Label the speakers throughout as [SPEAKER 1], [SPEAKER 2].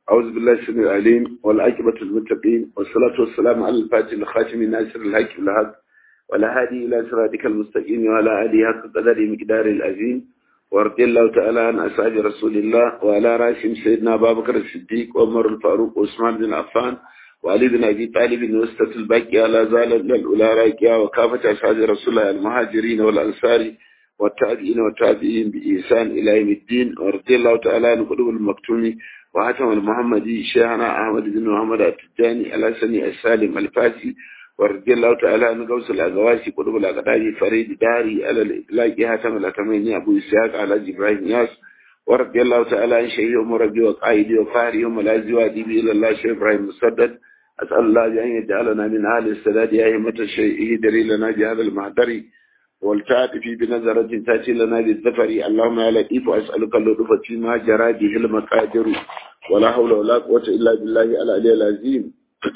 [SPEAKER 1] أعوذ بالله السميع العليم والعاقبة للمتقين والصلاة والسلام على الفاتح الخاتم ناصر الحق بالحق والهادي إلى صراطك المستقيم وعلى آله حق قدر مقدار العظيم ورضي الله تعالى عن أصحاب رسول الله وعلى رأسهم سيدنا أبا بكر الصديق وعمر الفاروق وعثمان بن عفان وعلي بن أبي طالب وسطة الباقية لا زال الأولى راكية وكافة أصحاب رسول الله المهاجرين والأنصار والتابعين والتابعين بإحسان إلى يوم الدين ورضي الله تعالى عن قلوب المكتوم وحاتم المحمدي شيخنا أحمد بن محمد التجاني الحسني السالم الفاسي ورضي الله تعالى عن غوث الأغواسي قلوب الأغداري فريد داري على الإطلاق حاتم الأتميني أبو إسحاق على إبراهيم ياس ورضي الله تعالى عن شيخ مربي وقائدي وفاري وملازي وأديبي إلى الله شيخ إبراهيم مسدد أسأل الله أن يجعلنا من أهل السداد يا أئمة الشيء دليل لنا بهذا المعذري والتعاطف بنظرة تأتي لنا بالذفر اللهم يا لطيف أسألك اللطف فيما جرى به المقادر ولا حول ولا قوة إلا بالله العلي العظيم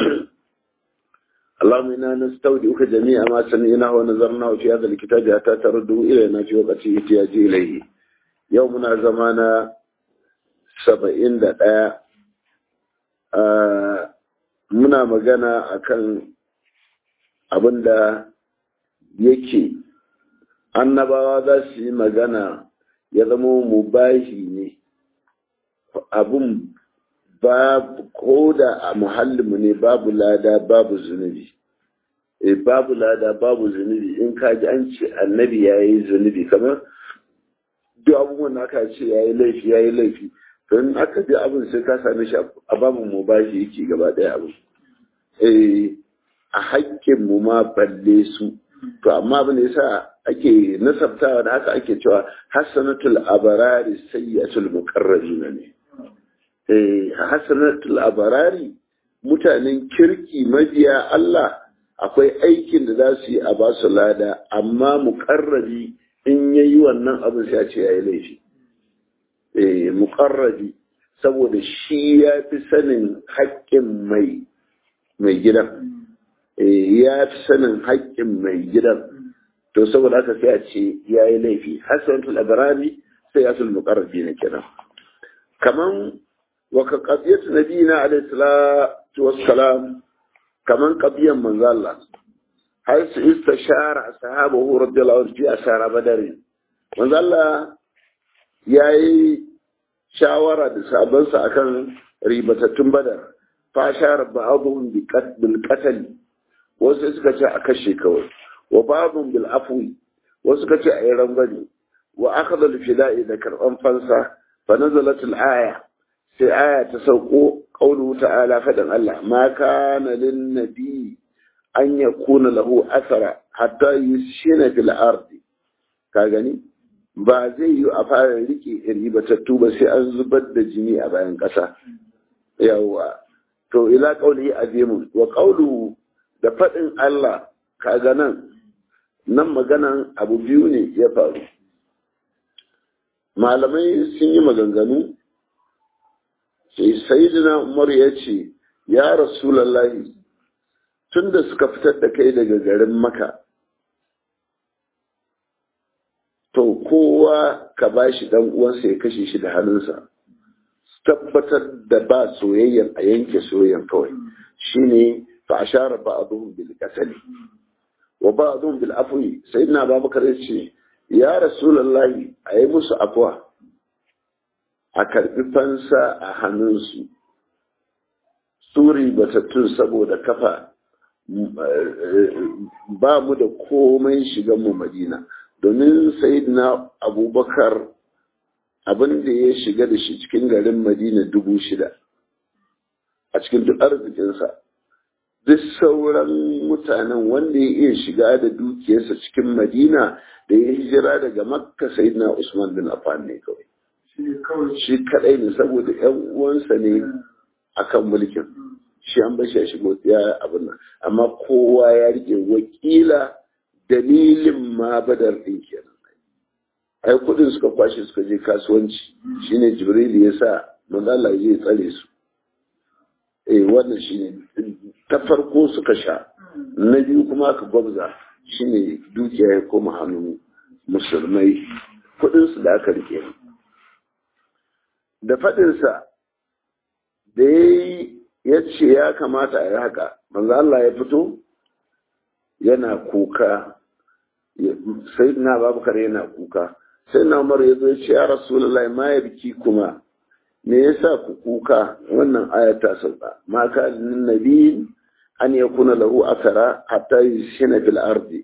[SPEAKER 1] اللهم إنا نستودعك جميع ما سمعناه ونظرناه في هذا الكتاب حتى ترده إلينا في وقت احتياج إليه يومنا زمانا سبعين دقاء آه muna magana akan abin da yake annabawa za su yi magana ya zama mubahi ne abin babu ko da a muhallinmu ne babu lada babu zunubi e babu lada babu zunubi in ka ji an ce annabi ya yi zunubi kamar duk abubuwan da aka ce ya yi laifi ya yi laifi don aka bi abin sai ka same shi a babin mubahi yake gaba ɗaya abin a haƙƙin mu ma balle su to amma abin da yasa ake nasabtawa da haka ake cewa hasanatul abarari sayyatul muqarrabin ne eh hasanatul abarari mutanen kirki mabiya Allah akwai aikin da za su yi a ba su lada amma muqarrabi in yayi wannan abin sai a ce yayi laifi eh muqarrabi saboda shi ya fi sanin haƙƙin mai mai gidan ya fi sanin haƙƙin mai gidan to saboda haka sai a ce ya yi laifi hasanatul abrari sai ya sul muqarrabi na kenan kaman wa ka qadiyatu nabiyina alayhi salatu wassalam kaman qadiyan manzo Allah har su istashara ashabahu radiyallahu anhu fi asara badar manzo Allah yayi shawara da sabansa akan ribatattun badar fashar ba'dhum bil qatl wasu suka ce a kashe kawai wa ba'dhum bil afwi wasu suka ce a yi rangwani wa akhadha al fida'i da karban fansa fa nazalat al aya sai aya ta sauko qawluhu ta'ala fadan Allah ma kana lin nabi an yakuna lahu athara hatta yushina fil ardi ka gani ba zai yi a fara rike ribatattu ba sai an zubar da jini a bayan ƙasa yawwa to ila qaulihi azimun wa qawlu da fadin Allah kaga nan nan maganan abu biyu ne ya faru malamai sun yi maganganu sai sayyidina Umar ya ce ya rasulullahi tunda suka fitar da kai daga garin Makka to kowa ka bashi dan uwansa ya kashe shi da hannunsa tabbatar da ba soyayyan a yanke soyayyan kawai shine fa ashara ba'dhum bil qatl wa ba'dhum bil afwi sayyidina abubakar yace ya rasulullahi ayi musu afwa a karbi fansa a hannunsu suri batattun saboda kafa ba mu da komai shigan mu madina domin sayyidina abubakar abin da ya shiga da shi cikin garin madina dubu shida a cikin duk arzikinsa duk sauran mutanen wanda ya iya shiga da dukiyarsa cikin madina da ya hijira daga makka sayyidina usman bin affan ne kawai shi kadai ne saboda yan uwansa ne akan mulkin shi an bashi ya shigo ya abin nan amma kowa ya rike wakila dalilin ma badar din kenan ai kudin suka kwashe suka je kasuwanci shine jibril ya sa manzala zai tsare su eh wannan shine ta farko suka sha na biyu kuma aka gwabza shine dukiya ya koma hannun musulmai kudin su da aka rike da fadinsa da ya ce ya kamata a yi haka manzo Allah ya fito yana kuka sai na babakar yana kuka sai na umar ya zo ya ce ya rasulullahi ma ya biki kuma me yasa ku kuka wannan aya ta sauka ma ka nabi an yakuna lahu akara hatta yushina fil ardi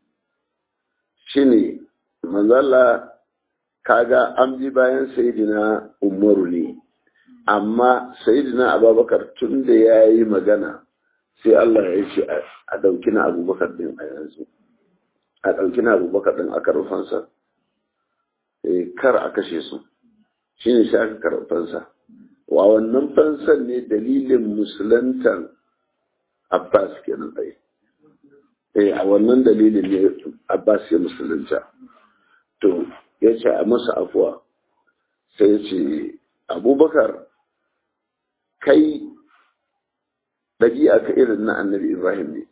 [SPEAKER 1] shine manzala kaga an bi bayan sayidina umaru ne amma sayidina abubakar tun da ya yi magana sai Allah ya ce a ɗauki na abubakar ɗin a yanzu a ɗauki na abubakar ɗin a karfansa kar a kashe su shi ne shi aka karfansa wa wannan fansan ne dalilin musulantan abbas kenan ɗaya eh a wannan dalilin ne Abbas ya musulunta to ya ce a masa afuwa sai ya ce abubakar kai ɗabi'a ka irin na annabi ibrahim ne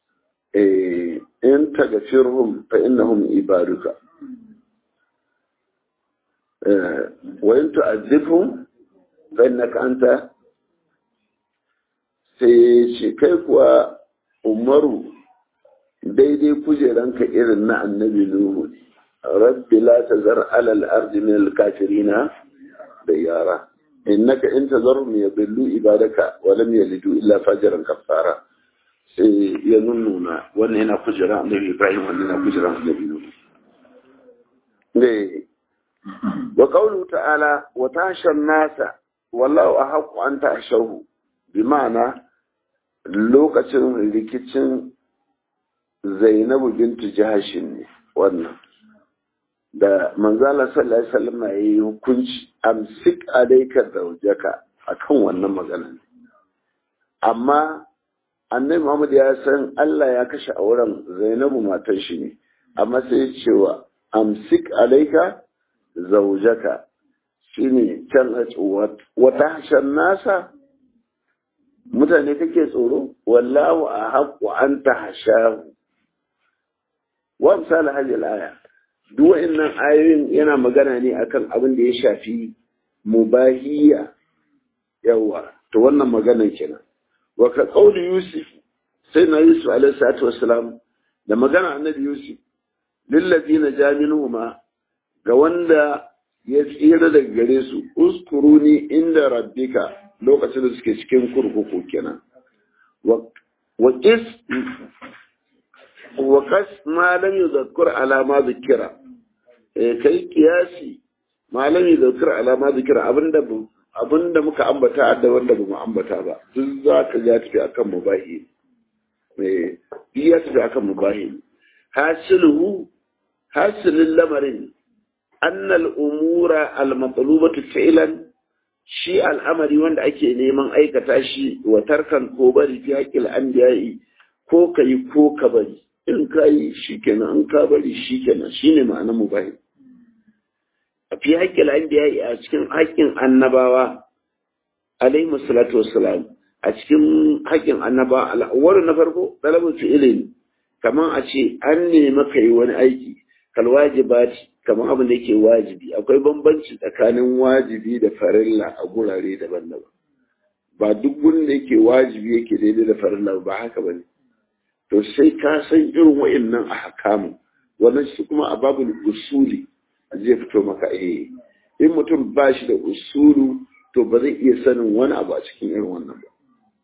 [SPEAKER 1] in tagafirhum fa innahum ibaduka wa in tu'azzibhum fa innaka anta sai ce kai kuwa umaru daidai kujeranka irin na annabi Nuhu rabbi la tazar alal ardi min al-kafirina da yara innaka in tazarhum yadillu ibadaka wa lam yalidu illa fajiran kafara sai ya nunnuna wannan yana kujera annabi Ibrahim wannan yana kujera annabi Nuhu ne wa qawlu ta'ala wa tashan nasa wallahu ahqqu an ta'shahu bi ma'ana lokacin rikicin Zainabu bintu Jahashin ne wannan da manzala sallallahu alaihi wasallam ya yi hukunci amsik alayka zawjaka akan wannan magana amma annabi Muhammad ya san Allah ya kashe auren Zainabu matar shi ne amma sai ya ce wa amsik alayka zawjaka shine can a wata hashan nasa mutane kake tsoro wallahu a haƙƙo an ta hashahu wa misali hajji aya duk wa'annan ayoyin yana magana ne akan abin da ya shafi mubahiya yawa to wannan maganan kenan wa ka qauli yusuf sai na yusuf alaihi salatu wassalam da magana annabi yusuf lillazina jaminuhuma ga wanda ya tsira daga gare su uskuruni inda rabbika lokacin da suke cikin kurkuku kenan wa qis wa qas ma lam yuzakkur ala ma zikira eh kai kiyasi ma lam yuzakkur ala ma zikira abinda abinda muka ambata da wanda bamu ambata ba duk za ka ga tafi akan mubahi eh iya tafi akan mubahi hasiluhu hasilul lamarin annal umura al-matlubatu fi'lan shi al'amari wanda ake neman aikata shi wa tarkan ko bari fi haƙƙil anbiya'i ko kai ko ka bari in ka yi shi kenan in ka bari shi kenan shine ma'anar mubahi a fi haƙƙil anbiya'i a cikin haƙƙin annabawa alaihi salatu wassalam a cikin haƙƙin annabawa al'awwal na farko talabul fi'ilin kaman a ce an nemi kai wani aiki kalwajibati kamar abin da yake wajibi akwai bambanci tsakanin wajibi da farilla a gurare daban-daban ba duk gurin da yake wajibi yake daidai da farilla ba haka bane to sai ka san irin wa'annan a hakamu wannan shi kuma a babul usuli zai fito maka eh in mutum ba shi da usulu to ba zai iya sanin wani abu a cikin irin wannan ba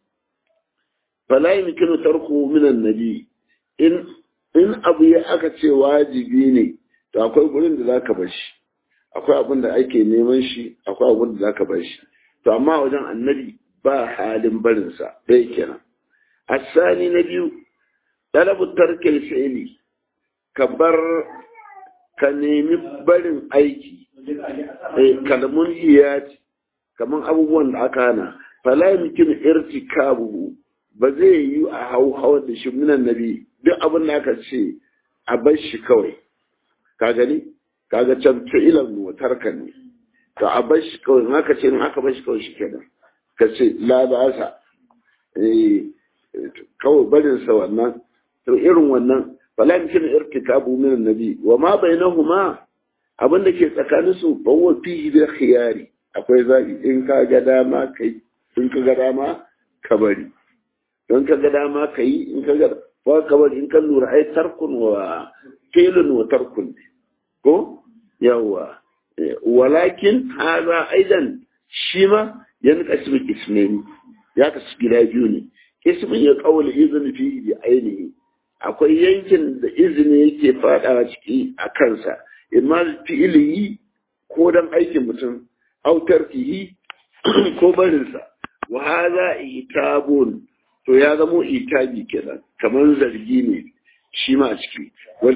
[SPEAKER 1] fala yumkinu tarku min annabi in in abu ya aka ce wajibi ne to akwai gurin da zaka bar shi akwai abin da ake neman shi akwai abin da zaka bar shi to amma wajen annabi ba halin barin sa dai kenan asani na biyu talabu tarkil fi'li ka bar ka nemi barin aiki eh kalmun iyati kaman abubuwan da aka hana fala yumkin irtikabu ba zai yi a hau hawar da shi minan nabi duk abin da aka ce a bar shi kawai ka gani kaga can fi'ilan wa tarkan ne to a bar shi kawai in aka ce in aka bar shi kawai shi kenan ka ce la ba sa eh kawai barin sa wannan to irin wannan fala yumkin irtikabu min annabi wa ma bainahuma abin da ke tsakanin su bawa fihi da khiyari akwai zabi in ka ga dama kai in ka ga dama ka bari don ka ga dama ka yi in ka ga ba ka bari in ka lura ai tarkun wa filin wa tarkun ko yawa walakin haza aidan shi ma yan kasbi ismeni ya kasu gida biyu ne ismin ya kawal izini fi bi ainihi akwai yankin da izini yake fadawa ciki a kansa imma fi'iliyi ko dan aikin mutum autar fihi ko barinsa wa haza itabun to ya zamo itabi kenan kamar zargi ne shi ma a ciki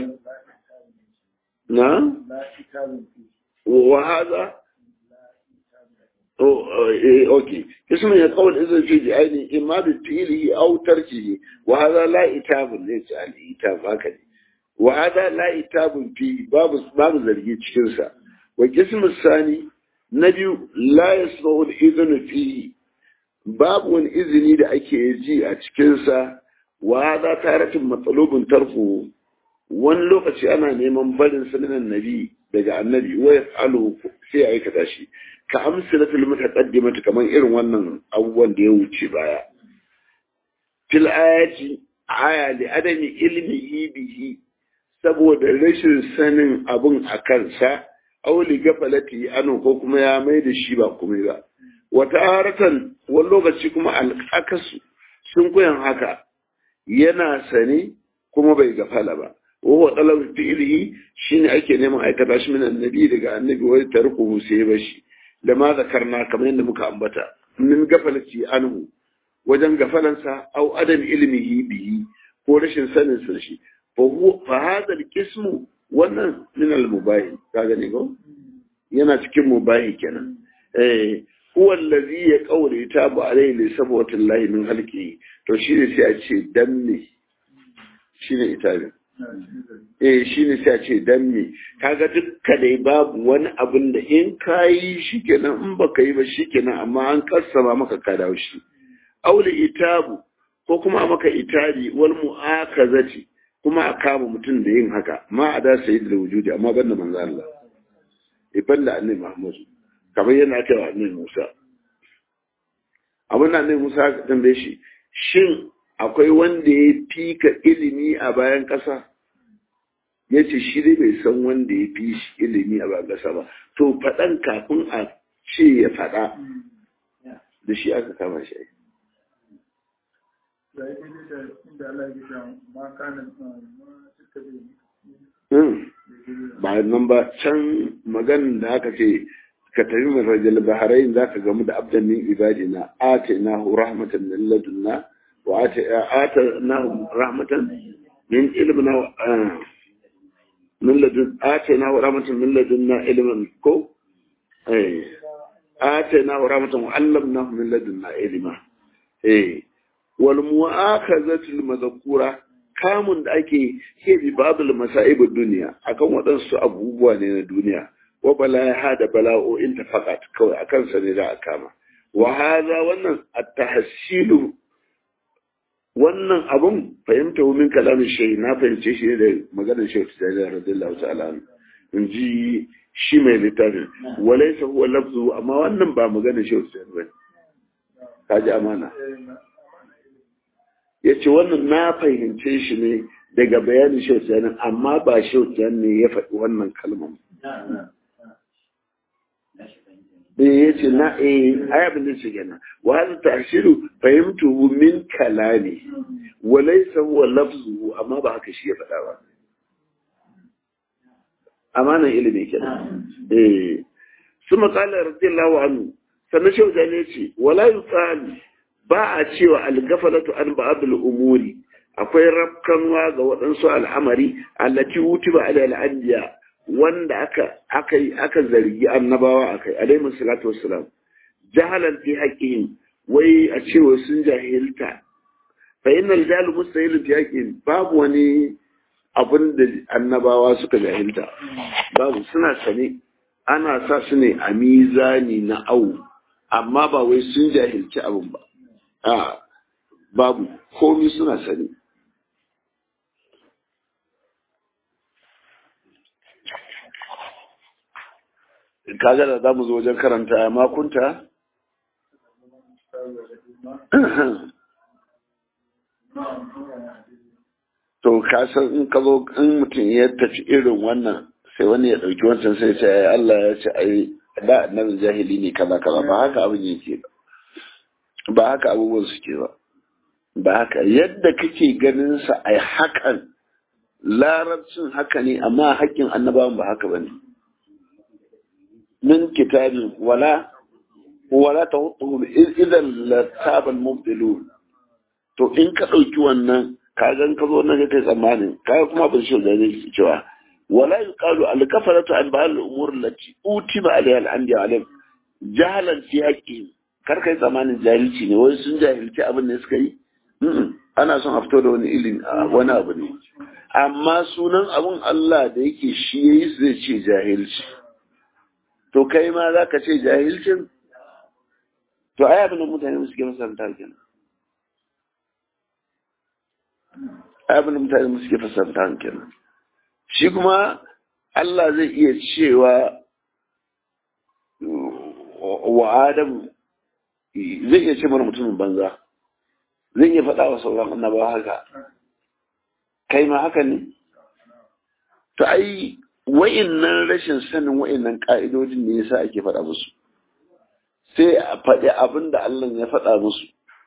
[SPEAKER 1] na wa haza اوكي اسمه يقول اذا في عيني اما بفعله او تركه وهذا لا اتاب ليس الاتاب هكذا وهذا لا اتاب فيه باب باب zargi cikin sa wa qism الثاني nabi la yasma'u al-idhn fihi babu wani izini da ake ji a cikin sa wa hadha taratun matsalubun tarfu wani lokaci ana neman barin sunan nabi daga annabi wa yaf'alu sai aikata shi ka amsalatul mutaqaddimati kaman irin wannan abubuwan da ya wuce baya fil ayati aya li adami ilmihi bihi saboda rashin sanin abun a kansa aw li gafalati anu ko kuma ya mai da shi ba komai ba wata haratan wani lokaci kuma al'akasu sun koyan haka yana sane kuma bai gafala ba wa talab fi'lihi shine ake neman aikata shi min annabi daga annabi wai tarkuhu sai bashi da ma zakarna kamar yadda muka ambata min gafalati anhu wajen gafalansa au adam ilmihi bihi ko rashin sanin sa shi fa huwa fa hadha al wannan min al-mubahi ka gane ko yana cikin mubahi kenan eh huwa allazi ya qawli tabu alayhi li sabwati llahi min halqihi to shine sai a ce dan ne shine itabin eh shi ne sai a ce dan me kaga dukka dai babu wani abin da in ka yi shi kenan in baka yi ba shi kenan amma an kassama maka ka dawo shi aule itabu ko kuma maka itari wal mu'akazati kuma a kama mutum da yin haka ma a da sayi da wujudi amma banda manzo Allah eh banda annabi Muhammad kamar yana cewa annabi Musa abin da annabi Musa ka tambaye shi shin akwai wanda ya fika ilimi a bayan ƙasa ya ce shi dai bai san wanda ya fi shi ilimi a bayan ƙasa ba to faɗan kafin a ce ya faɗa da shi aka kama shi ba nan ba can maganin da aka ce ka tafi mai rajal baharain za ka gamu da abdan min ibadina atainahu rahmatan min ladunna wa atainahu rahmatan min ilmina min ladun atainahu rahmatan min ladunna ilman ko eh atainahu rahmatan wa allamnahu min ladunna ilma eh wal mu'akhazatu al madhkura kamun da ake ke bi babul masa'ib duniya akan waɗansu abubuwa ne na duniya wa balaha da bala'o'in ta fakat kawai akan sa ne za a kama wa hadha wannan at-tahsilu wannan abun fahimta min kalamin shehi na fahimce shi ne da maganar shehu tijjani radiyallahu ta'ala in ji shi mai littafin walaysa huwa lafzu amma wannan ba maganar shehu tijjani bane kaji amana ya ce wannan na fahimce shi ne daga bayanin shehu tijjani amma ba shehu tijjani ne ya faɗi wannan kalmar eh ya ce na eh ai abin da ce kenan wa hada ta'shiru fahimtuhu min kalami wa laysa huwa lafzuhu amma ba haka shi ya faɗa ba amanan ilimi kenan eh suma qala radiyallahu anhu sannan shehu tijjani ya ce wala yuqalu ba a cewa algafalatu an ba'adul umuri akwai rafkanwa ga waɗansu al'amari allati wutiba ala al'anbiya wanda aka aka aka zargi annabawa akai alaihi salatu wassalam jahalan fi haqqihim wai a cewa sun jahilta fa innal jahl mustahil fi haqqihim babu wani abin da annabawa suka jahilta babu suna sane ana sa su ne a mizani na au amma ba wai sun jahilci abin ba a babu komi suna sani kaga da za mu zo wajen karanta makunta to ka san in ka zo in mutum ya tafi irin wannan sai wani ya ɗauki wancan sai ce ai Allah ya ce ai da annabi jahili ne kaza kaza ba haka abin yake ba ba haka abubuwan suke ba ba haka yadda kake ganin sa ai hakan larabcin haka ne amma haƙƙin annabawan ba haka bane min kitabin wala wala tahutuhum idan latabal mubtilun to in ka ɗauki wannan ka gan ka zo nan kai tsammanin ka kuma ban shi da zai cewa wala yuqalu al kafaratu an ba'al al umur allati utiba alaiha al anbiya alayhim jahalan fi haqqi kar kai tsammanin jahilci ne wai sun jahilci abin da suka yi ana son a fito da wani ilimi wani abu ne amma sunan abun Allah da yake shi yayi zai ce jahilci to kai ma za ka ce jahilcin to ai abin da mutane suke masaranta kenan abin da mutane suke fasarta kenan shi kuma Allah zai iya cewa wa Adam zai iya ce mana mutumin banza zai iya faɗa wa sauran annabawa haka kai ma haka ne to ai wa'innan rashin sanin wa'innan ka'idodin ne yasa ake faɗa musu sai a faɗi abin da Allah ya faɗa musu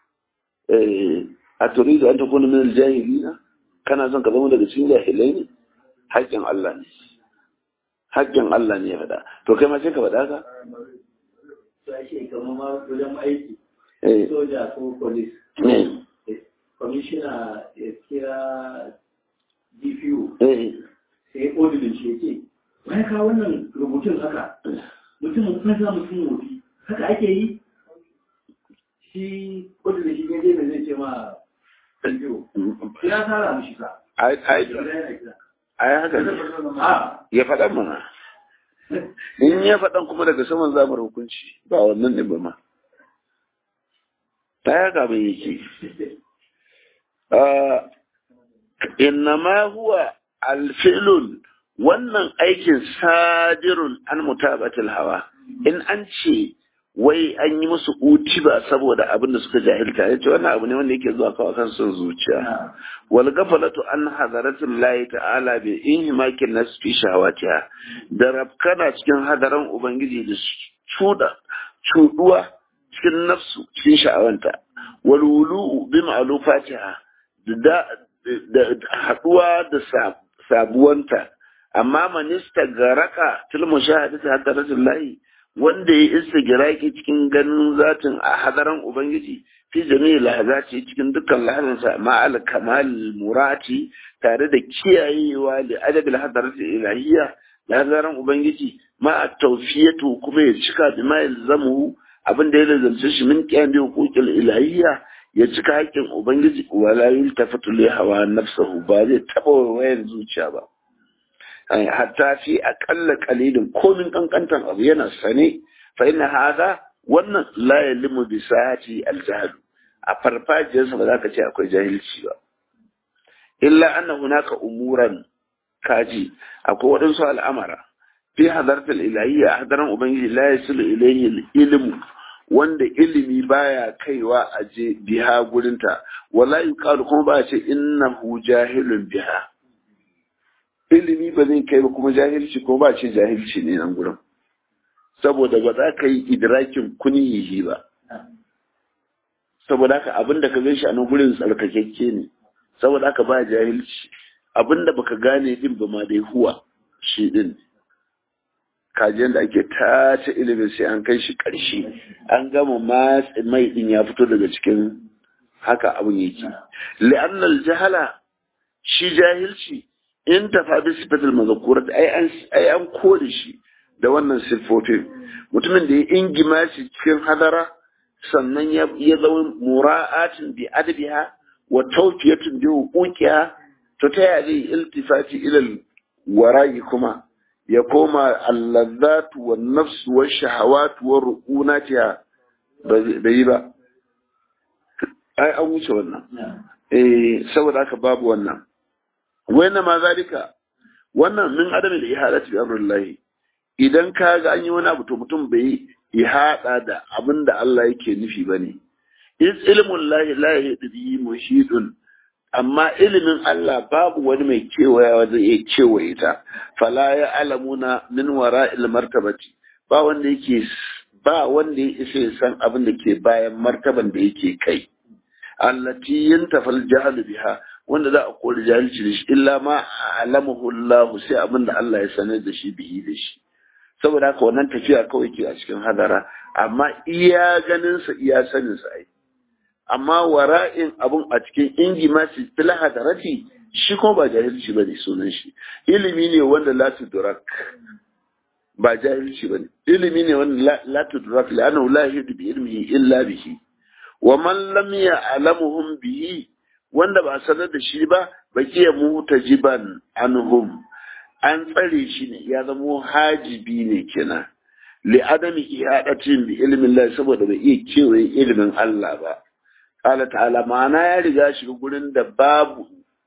[SPEAKER 1] a turidu an takuna min aljahilina kana son ka zama daga cikin jahilai ne haƙƙin Allah ne haƙƙin Allah ne ya faɗa to kai ma sai ka faɗa ka
[SPEAKER 2] Sashe kamar ma wajen aiki, soja ko polis, kwamishina ya kira DPO, sai odilin shi ya ce, wani ka wannan rubutun haka, mutum kan sa mutum wofi, haka ake yi? Shi odilin shi ne zai zai ce ma DPO, ya tara mishi ka.
[SPEAKER 1] ai haka ne ya faɗa mana in ya faɗan kuma daga saman zamar hukunci ba wannan ne ba ma ta ya gaba yake innama huwa alfilun wannan aikin sadirun an mutabatul hawa in an ce wai an yi musu utiba saboda abin da suka jahilta yace wannan abu ne wanda yake zuwa kawai kan son zuciya wal gafalatu an hadaratul lahi ta'ala bi inhimakin nas fi shahawatiha da rabkana cikin hadaran ubangiji da cuda cuduwa cikin nafsu cikin sha'awanta wal wulu bi ma'lufatiha da da haduwa da sabuwanta amma manista garaka til mushahadati hadaratul lahi wanda ya isa giraki cikin ganin zatin a hadaran Ubangiji fi jami'i lahazati cikin dukkan lahazansa ma'al kamal murati tare da kiyayewa da adabil hadarati ilahiyya lahazaran Ubangiji ma tawfiyatu kuma ya cika bi ma yalzamu abin da ya lazamce shi min kiyan bi hukukil ilahiyya ya cika haƙƙin Ubangiji wala yultafatu li hawa nafsahu ba zai taba wayar zuciya ba hatta fi aƙalla kalilin komin ƙanƙantan abu yana sane fa inna hada wannan la yalimu bi sahati aljahl a farfajiyarsa ba za ka ce akwai jahilci ba illa anna hunaka umuran kaji akwai waɗansu al'amara fi hadartul ilahiyya hadaran ubangiji la yasilu ilayhi ilmu wanda ilimi baya kaiwa a je biha gurinta wala yuqalu kuma ba ce innahu jahilun biha ilimi ba zai kai ba kuma jahilci kuma ba ce jahilci ne nan gurin saboda ba za ka yi idrakin kunihi ba saboda haka abinda ka gan shi a nan gurin tsarkakekke ne saboda haka ba jahilci abinda baka gane din ba ma dai huwa shi din kajiyar da ake tace ilimin sai an kai shi ƙarshe an gama matsi mai din ya fito daga cikin haka abin yake li'annal jahala shi jahilci in tafa bi sifatul mazkurat ai an ai an kore shi da wannan siffofin mutumin da ya ingima shi cikin hadara sannan ya ya zama mura'atin bi adbiha wa tawfiyatun bi huquqiha to ta ya zai iltifati ila wara'i kuma ya koma allazat wa nafs wa shahawat wa ruqunatiha bai yi ba ai an wuce wannan eh saboda haka babu wannan wayna ma zalika wannan min adam da ihadati bi amrillahi idan ka ga an yi wani abu to mutum bai ihada da abin da Allah yake nufi bane is ilmun lahi lahi bihi mushidun amma ilimin Allah babu wani mai kewayawa zai iya kewaye ta fala ya alamuna min wara'il martabati ba wanda yake ba wanda ya isa ya san abin da ke bayan martaban da yake kai allati yantafal jahlu biha wanda za a kori jahilci da shi illa ma alamahu Allah sai abin da Allah ya sanar da shi bihi da shi saboda haka wannan tafiya kawai ke a cikin hadara amma iya ganin sa iya sanin sa ai amma wara'in abun a cikin ingi ma su fil hadarati shi kuma ba jahilci bane sunan shi ilimi ne wanda la tudrak ba jahilci bane ilimi ne wanda la tudrak la'annahu la yahidu bi ilmihi illa bihi wa man lam ya'lamuhum bihi wanda ba sanar da shi ba bakiya mutajiban anhum an tsare shi ne ya zamo hajibi ne kenan li adami ihadatin bi ilmin Allah saboda bai iya kewaye ilimin Allah ba qala ta'ala ma'ana ya riga shi gurin da babu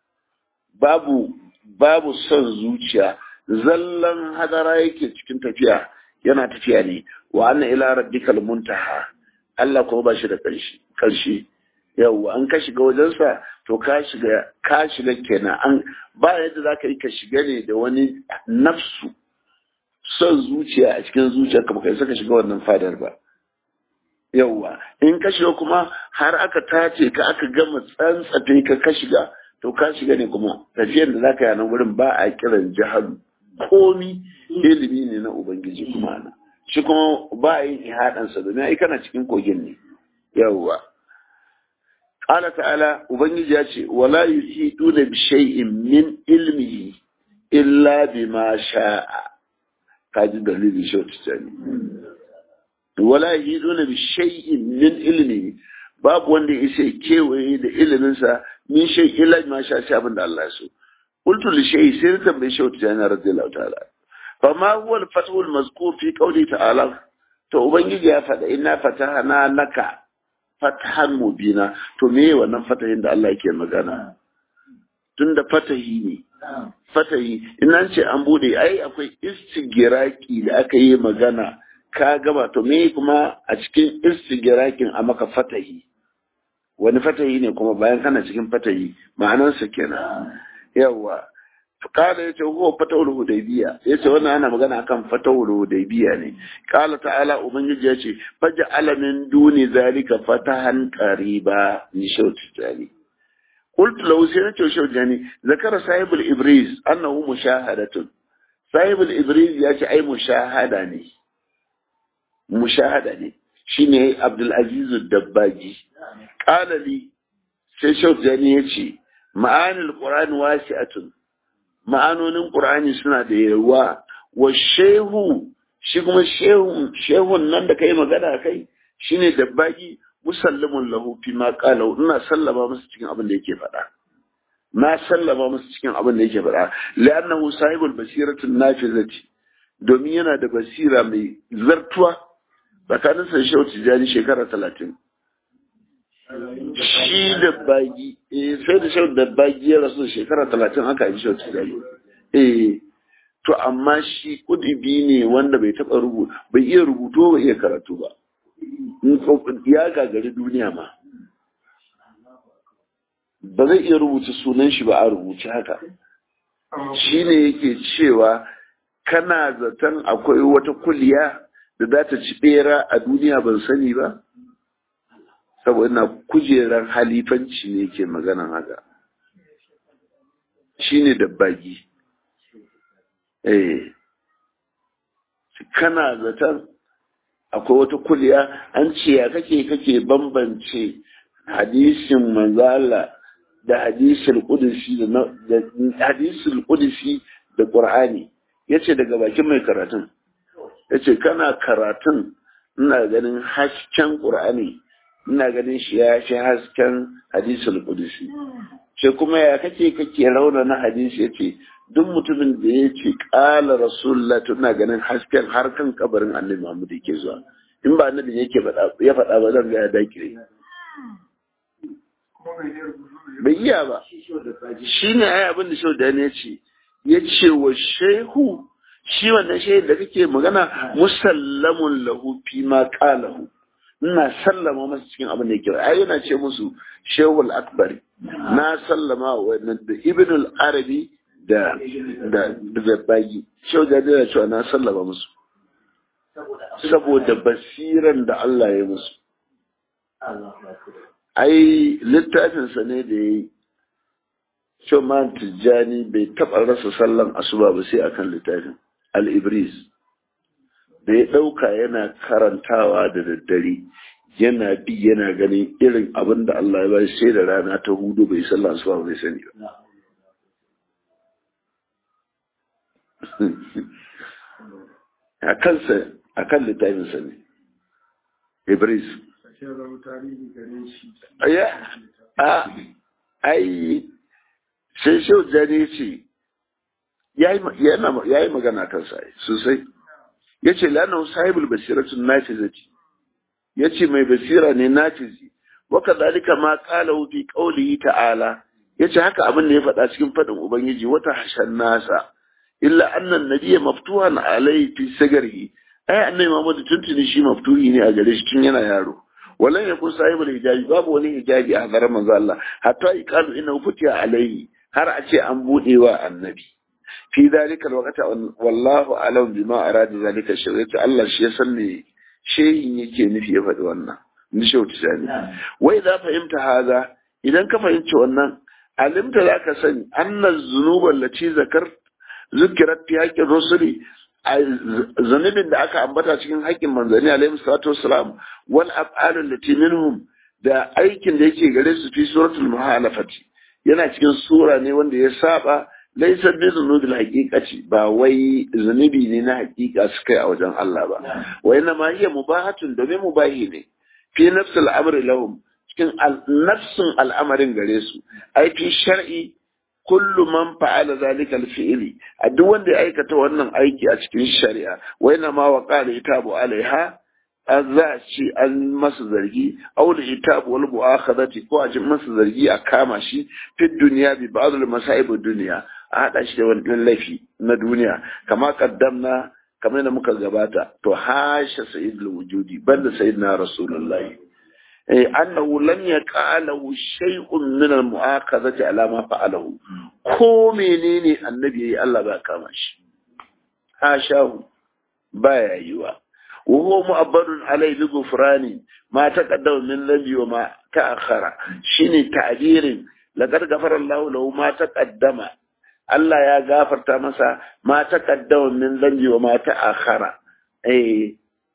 [SPEAKER 1] babu babu son zuciya zallan hadara yake cikin tafiya yana tafiya ne wa anna ila rabbikal muntaha Allah kuma ba shi da ƙarshe ƙarshe yawwa an ka shiga wajensa to ka shiga ka shiga kenan an ba yadda za ka yi ka shiga ne da wani nafsu son zuciya a cikin zuciyarka ba kai saka shiga wannan fadar ba yawwa in ka shiga kuma har aka tace ka aka gama tsantsafe ka ka shiga to ka shiga ne kuma tafiyar da zaka yi a nan wurin ba a kiran jahalu komi ilimi ne na ubangiji kuma na shi kuma ba a yin ihadansa domin ai kana cikin kogin ne yawwa qala ta'ala ubangiji ya ce wala yuhiduna bi shay'in min ilmihi illa bima sha'a kaji dalili shi wata wala yuhiduna bi shay'in min ilmihi babu wanda ya sai kewaye da iliminsa min shay illa bima sha'a sai abin da Allah ya so qultu li shay sai ta tambaye shi wata jana radiyallahu ta'ala فما هو الفتح المذكور في قوله تعالى to ubangiji ya faɗa ina fatahana laka fatahan mubina to me wannan fatahin da Allah yake magana tunda fatahi ne fatahi ina ce an bude ai akwai istigiraki da aka yi magana ka gaba to me kuma a cikin istigirakin a maka fatahi wani fatahi ne kuma bayan kana cikin fatahi ma'anarsa kenan yawa kala yace huwa fatawul hudaybiya yace wannan ana magana akan fatawul hudaybiya ne kala ta'ala ubangiji yace faj'ala min duni zalika fatahan qariba ni shauti tani قلت له سيرت شوجاني ذكر صاحب الإبريز أنه مشاهدة صاحب الإبريز يأتي أي مشاهدة ني مشاهدة ني شيني عبد العزيز الدباجي قال لي سيشوف جاني يأتي معاني القرآن واسعة ma'anonin ƙur'ani suna da yawa wa shehu shi kuma shehun nan da kai magana kai shine dabbagi musallamun lahu fi ma qala ina sallama musu cikin abin da yake faɗa na sallama musu cikin abin da yake faɗa li'annahu sahibul basiratin nafizati domin yana da basira mai zartuwa tsakanin sa shehu tijani shekara talatin shi da bagi eh sai da shau da bagi ya rasu shekara talatin aka yi shau tijani eh to amma shi kudubi ne wanda bai taba rubutu bai iya rubutu bai iya karatu ba ya gagari duniya ma ba zai iya rubuta sunan shi ba a rubuce haka shi ne yake cewa kana zaton akwai wata kuliya da za ta ci bera a duniya ban sani ba saboda ina kujerar halifanci ne ke maganan haka shi ne dabbagi eh kana zaton akwai wata kuliya an ce ya kake kake bambance hadisin manzala da hadisul qudsi da hadisul qudsi da qur'ani yace daga bakin mai karatun yace kana karatun ina ganin hasken qur'ani ina ganin shi ya shi hasken hadisul qudsi ce kuma ya kake kake rauna na hadisi yace duk mutumin da ya ce ƙala rasulullah to ina ganin hasken har kan kabarin annabi Muhammad yake zuwa in ba annabi yake ya faɗa ba zan ga ya dakire bai iya ba shi ne ai abin da shau da ya ce ya ce wa shehu shi wannan shehu da kake magana musallamun lahu fi ma qalahu ina sallama masa cikin abin da yake ai yana ce musu shehul akbari na sallama wa wannan da ibn al-arabi da da da bagi shehu da da cewa na sallama musu saboda basiran da Allah ya musu ai littafinsa ne da ya yi Shoman Tijjani bai taɓa rasa sallan asuba ba sai akan littafin Al-Ibris. Da ya ɗauka yana karantawa da daddare, yana bi yana ganin irin abin da Allah ya bai sai da rana ta hudu bai sallan asuba bai sani ba. A kansa, a kan littafinsa ne. Ibris. Ya, a, ai, sai shau jani ce ya yi magana kan sai sosai ya ce lana sahibul basiratun nafizaci ya ce mai basira ne nafizi waka zalika ma kala fi qaulihi ta'ala ya ce haka abin da ya faɗa cikin faɗin ubangiji wata hashan nasa illa annan nabiyya maftuhan alai fi sagarihi ai annabi Muhammad tuntuni shi maftuhi ne a gare shi tun yana yaro walan yakun sahibul hijabi babu wani hijabi a hadarar manzo Allah hatta iqalu inna futiya alaihi har a ce an buɗe wa annabi fi zalika alwaqta wallahu alam bima arada zalika shari'atu Allah shi ya san me shehin yake nufi ya faɗi wannan ni shehu tisani wai za fahimta haza idan ka fahimci wannan alimta zaka sani anna zunuba lati zakar zukirat fi haqqin rusuli zunubin da aka ambata cikin haƙƙin manzanni alaihi salatu wassalam wal af'alul lati minhum da aikin da yake gare su fi suratul muhalafati yana cikin sura ne wanda ya saba laisa bi zunubil haqiqati ba wai zunubi ne na haqiqa su kai a wajen Allah ba wa inna ma hiya mubahatun domin mubahi ne fi nafsil amri lahum cikin nafsin al'amarin gare su ai fi shar'i kullu man fa'ala zalika al-fi'li a duk wanda ya aikata wannan aiki a cikin shari'a wa inna ma waqala itabu alaiha an za a ce an masa zargi aula itabu wal mu'akhadati ko a ji masa zargi a kama shi fi duniya bi ba'd al masa'ib duniya a hada shi da wani laifi na duniya kama kaddamna kamar da muka gabata to hasha sayyidul wujudi banda sayyidina rasulullahi eh annahu lam yaqalahu shay'un min al mu'akhadati ala ma fa'alahu ko menene annabi yayi Allah ba kama shi hashahu baya yiwa وهو مؤبر عليه بغفران ما تقدم من ذنبي وما تأخر شيني تعبير لقد غفر الله له ما تقدم Allah ya gafarta masa ma taqaddama min dhanbi wa ma ta'akhara eh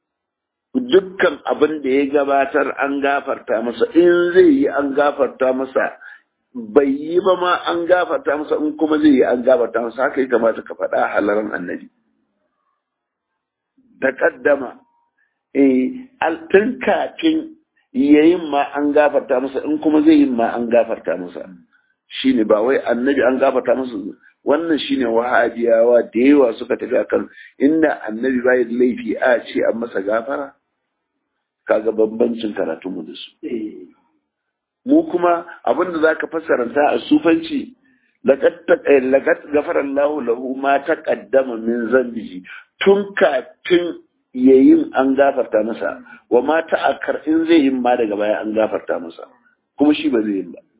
[SPEAKER 1] dukkan abin da ya gabatar an gafarta masa in zai yi an gafarta masa bai yi ba ma an gafarta masa in kuma zai yi an gafarta masa haka ya kamata ka faɗa halaran annabi taqaddama eh tun kafin yayin ma an gafarta masa in kuma zai yin ma an gafarta masa shine ba wai annabi an gafarta masa wannan shine wahabiyawa da yawa suka tafi akan inda annabi bai laifi a ce an masa gafara kaga bambancin karatun mu da su mu kuma abinda zaka fassaranta a sufanci laqad gafara Allahu lahu ma taqaddama min zambihi tun kafin yayin an gafarta masa wa ma ta'akkar in zai yin ma daga baya an gafarta masa kuma shi ba zai yin ba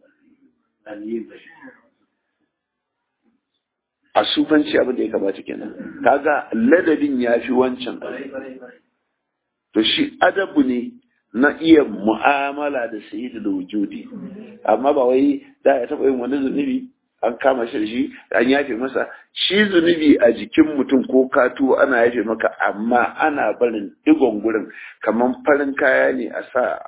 [SPEAKER 1] a sufanci abin da ya kamata kenan kaga ladabin ya fi wancan to shi adabu ne na iya mu'amala da sayyidu da wujudi amma ba wai da ya taɓa yin wani zunubi an kama shi da shi an yafe masa shi zunubi a jikin mutum ko katu ana yafe maka amma ana barin digon gurin kamar farin kaya ne a sa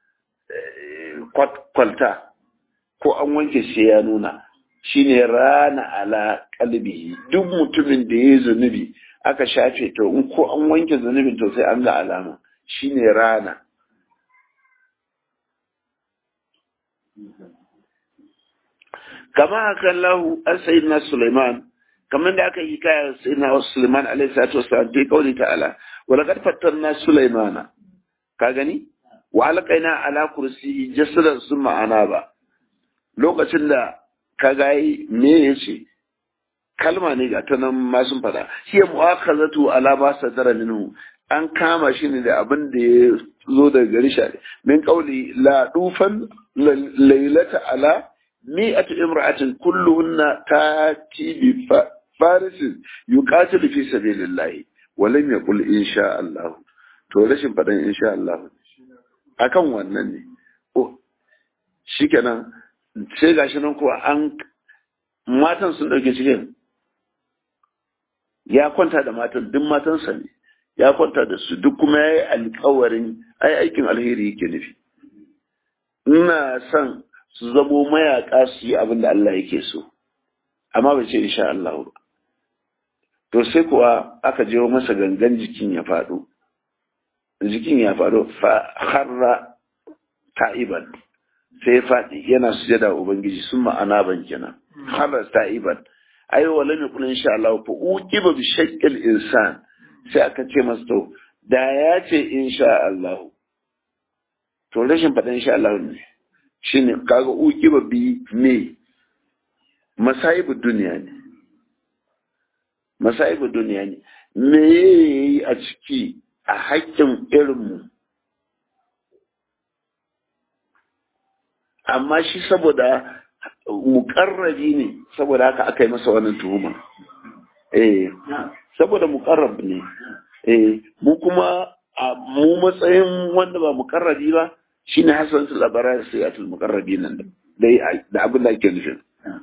[SPEAKER 1] kwalta ko an wanke shi ya nuna shine rana ala kalbi duk mutumin da ya zunubi aka shafe to in ko an wanke zunubin to sai an ga alama shine rana kama haka lahu an sayyidina Sulaiman kamar da aka yi kaya sayyidina Sulaiman alaihi salatu wassalam bi kauli ta'ala wa laqad fattanna Sulaimana ka gani wa alqaina ala kursiyi jasadan summa anaba lokacin da ka ga me yace kalma ne ga ta nan ma sun fada hiya mu'akhazatu ala ma sadara minhu an kama shi ne da abin da ya zo daga gari shi min kauli la dufan lailata ala mi'atu imra'atin kulluhunna tati bi farisin yuqatilu fi sabilillahi wa lam yaqul insha Allah to rashin fadan insha Allah akan wannan ne shikenan sai gashi nan ko an matan sun dauke cikin ya kwanta da matan duk matansa ne ya kwanta da su duk kuma ya yi alkawarin ai aikin alheri yake nufi ina son su zamo mayaka su yi abin da Allah yake so amma bai ce insha Allah ba to sai kuwa aka je masa gangan jikin ya faɗo jikin ya faɗo fa harra ta'iban sai ya faɗi yana sujada ubangiji sun ma'ana ban kenan harra ta'iban ai wala mai kula insha Allah fa uqiba bi shaqqil insan sai aka ce masa to da ya ce insha Allah to rashin faɗin insha Allah ne shine kaga uqiba bi me masaibu duniya ne masaibu duniya ne me yayi a ciki a haƙƙin irinmu amma shi saboda muƙarrabi ne saboda haka aka yi masa wannan tuhuma eh saboda muƙarrab ne eh mu kuma a mu matsayin wanda ba muƙarrabi ba shine hasanatul abrar sayyatul muqarrabin nan da da abin da ake nufi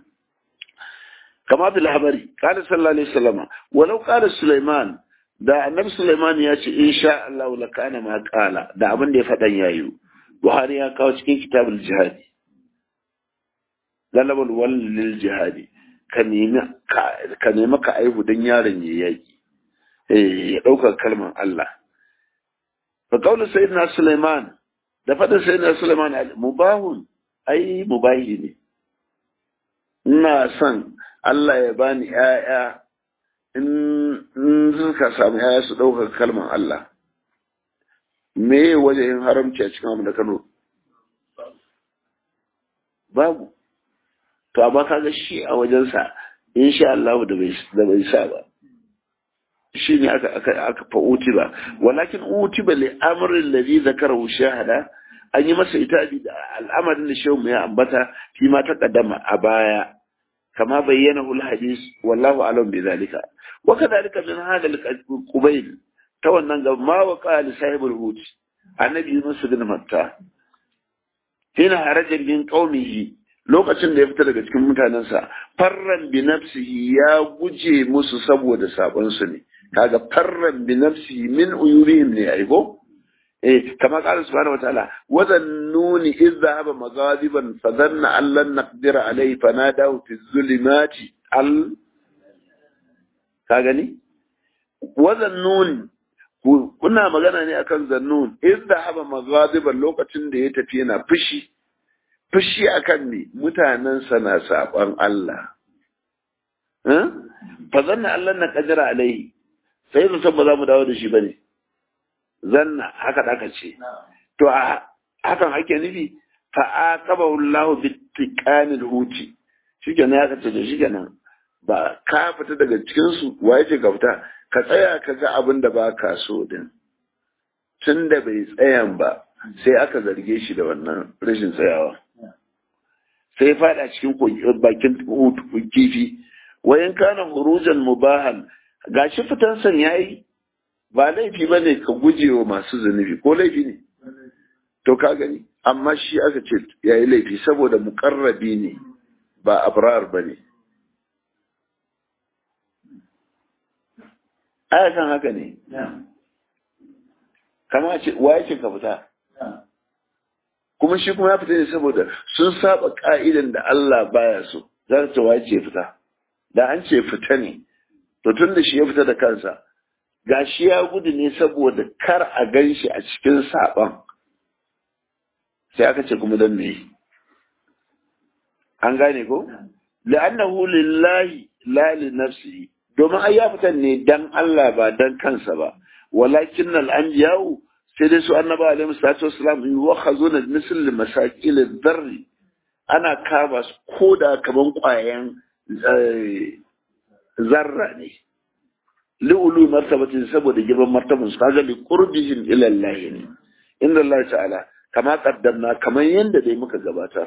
[SPEAKER 1] kama bil habari qala sallallahu alaihi wasallam walau qala sulaiman da annabi sulaiman ya ce insha Allah la kana ma qala da abin da ya fadan yayi buhari ya kawo cikin kitabul jihadi galabal wal lil jihadi ka nemi ka nemi ka aihu dan yaron ya yaki eh ya dauka kalmar Allah fa qawlu sayyidina sulaiman da fadin sayyidina sulaiman mubahun ai mubahi ne ina son Allah ya bani ‘ya'ya in suka samu ‘ya'ya su ɗaukar kalmar Allah. Me waje yin haramci a cikin abu da Kano? Babu. To, amma kaga shi a wajensa, in sha Allah da bai sa ba. Shi ne aka fa utiba. Walakin utiba li amrin ladhi zakarahu shahada an yi masa itabi da al'amarin da shehu mai ambata fi ma ta kaddama a baya. كما بينه الحديث والله أعلم بذلك وكذلك من هذا القبيل تونا ما وقع لصاحب الهوت النبي يونس بن متى هنا خرج من قومه lokacin da ya fita daga cikin mutanensa farran bi nafsihi ya guje musu saboda sabon su ne kaga farran bi nafsihi min uyurihim ne aigo eh kama qala subhanahu wataala wa dhannuni idh dhahaba maghadiban fa dhanna an lan naqdir alayhi fanadahu fi zulumati al ka gani wa dhannuni kuna magana ne akan zannun idh dhahaba maghadiban lokacin da ya tafi yana fushi fushi akan ne mutanen sa na saban Allah fa dhanna an lan naqdir alayhi sai da ba za mu dawo da shi bane zanna haka da aka ce to a hakan ake nufi fa aqabahu Allah bi tiqanil huti shikenan ya kace da shikenan ba ka fita daga cikin su waye ce ka fita ka tsaya ka ga abin da ba ka so din tun da bai tsayan ba sai aka zarge shi da wannan rashin tsayawa sai fada cikin bakin kifi wayan kana hurujan mubahan gashi fitan san yayi ba laifi ba ne ka guje wa masu zunubi ko laifi ne to ka gani amma shi aka ce ya yi laifi saboda mukarrabi ne ba abrar ba ne kan haka ne kama ce waye ce ka fita kuma shi kuma ya fita ne saboda sun saba ka'idan da Allah baya so za ta ce waye ce fita da an ce fita ne to tun da shi ya fita da kansa gashi ya gudu ne saboda kar a gan shi a cikin saɓon sai aka ce kuma don me an gane ko la'annahu lillahi la li nafsihi domin ai ya fitan ne dan Allah ba dan kansa ba walakin al anbiya'u sai dai su annaba alaihi salatu wassalam yuwakhazuna misl masakil ad-dharr ana kama su koda kaman kwayan zarra ne li'ulu martabatin saboda girman martaban su kaga li qurbihim ila Allah ne inda Allah ta'ala kama kaddamna kamar yanda dai muka gabatar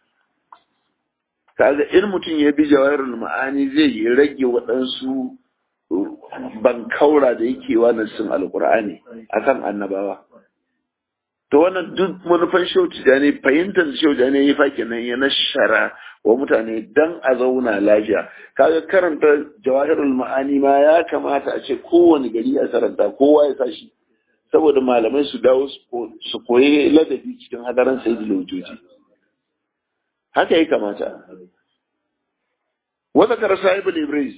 [SPEAKER 1] kaga in mutum ya bi jawahirul ma'ani zai yi rage waɗansu bankaura da yake wa nassin alqur'ani akan annabawa to wannan duk manufan shauci da ne fahimtar shauci da ne ya fa kenan ya nashara wa mutane dan a zauna lafiya kaga karanta jawahirul ma'ani ma ya kamata a ce kowane gari a karanta kowa ya tashi saboda malamai su dawo su koyi ladabi cikin hadaran sayyidul wujuji haka ya kamata wata kar sahibul ibris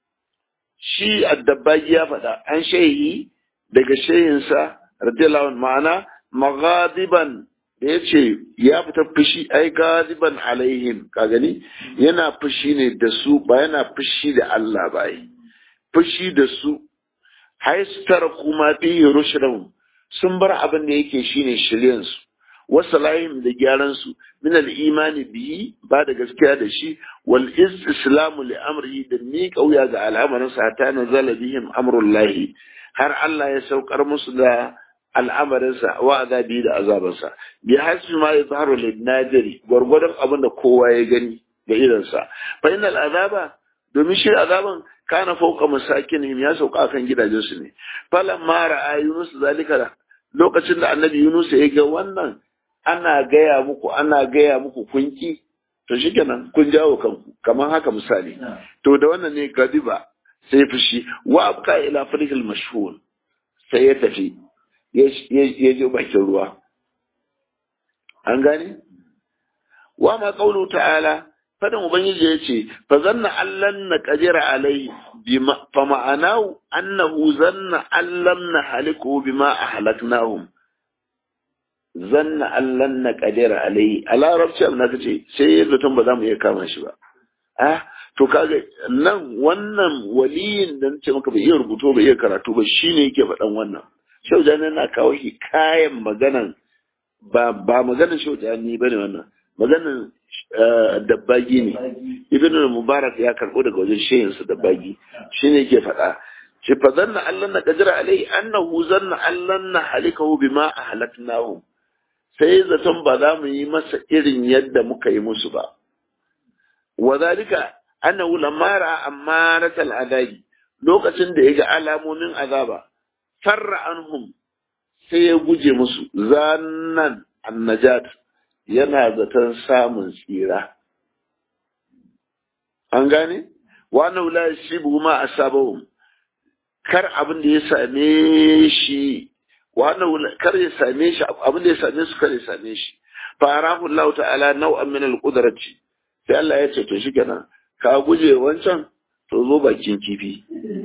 [SPEAKER 1] shi addabagi ya faɗa an shehi daga shehinsa radiyallahu anhu ma'ana maghadiban da ya ce ya fita fushi ai gadiban alaihim ka gani yana fushi ne da su ba yana fushi da Allah ba yi fushi da su haistar kuma fi rushrahum sun bar abin da yake shine shiryan su wasu lahim da gyaran su min al-imani bihi ba da gaskiya da shi wal islamu li amrihi da ni kauya ga al'amarin sa ta nazala bihim amrullahi har Allah ya saukar musu da al'amarinsa wa azabi da azabansa bi hasbi ma yazharu lin nadiri gwargwadon abin da kowa ya gani da idansa fa innal azaba domin shi azaban kana fauka masakinihim ya sauka kan gidajensu ne falan ma ra'a yunus zalika lokacin da annabi yunus ya ga wannan ana gaya muku ana gaya muku kunki to shikenan kun jawo kanku kamar haka misali to da wannan ne gadiba sai fushi wa abqa ila farihil mashhur sai ya tafi ya je bakin ruwa an gane wa ma qawlu ta'ala fadan ubangiji ya ce fa zanna allan na qadira alai bima fa ma'anahu annahu zanna allan na haliku bima ahlaknahum zanna allan na qadira alai a larabci abin da ce sai ya zaton ba za mu iya kama shi ba ah to kaga nan wannan waliyin da nace maka bai iya rubuto bai iya karatu ba shine yake faɗan wannan Shau Jani na kawo shi kayan maganan ba ba maganan Shau Jani bane wannan maganan dabbagi ne Ibn Mubarak ya karbo daga wajen shehin sa dabbagi shine yake faɗa shi fa zanna Allah na qadira alai annahu zanna Allah na halikahu bima ahlaknahu sai zaton ba za mu yi masa irin yadda muka yi musu ba wa zalika annahu lamma ra'a amaratal adabi lokacin da ya ga alamomin azaba farra anhum sai ya guje musu zannan annajat yana zaton samun tsira an gane wannan wula shi ma asabahum kar abin da ya same shi wannan kar ya same shi abin da ya same su kar ya same shi farahu Allah ta'ala nau'an min al-qudrati sai Allah ya ce to shikenan ka guje wancan to zo bakin kifi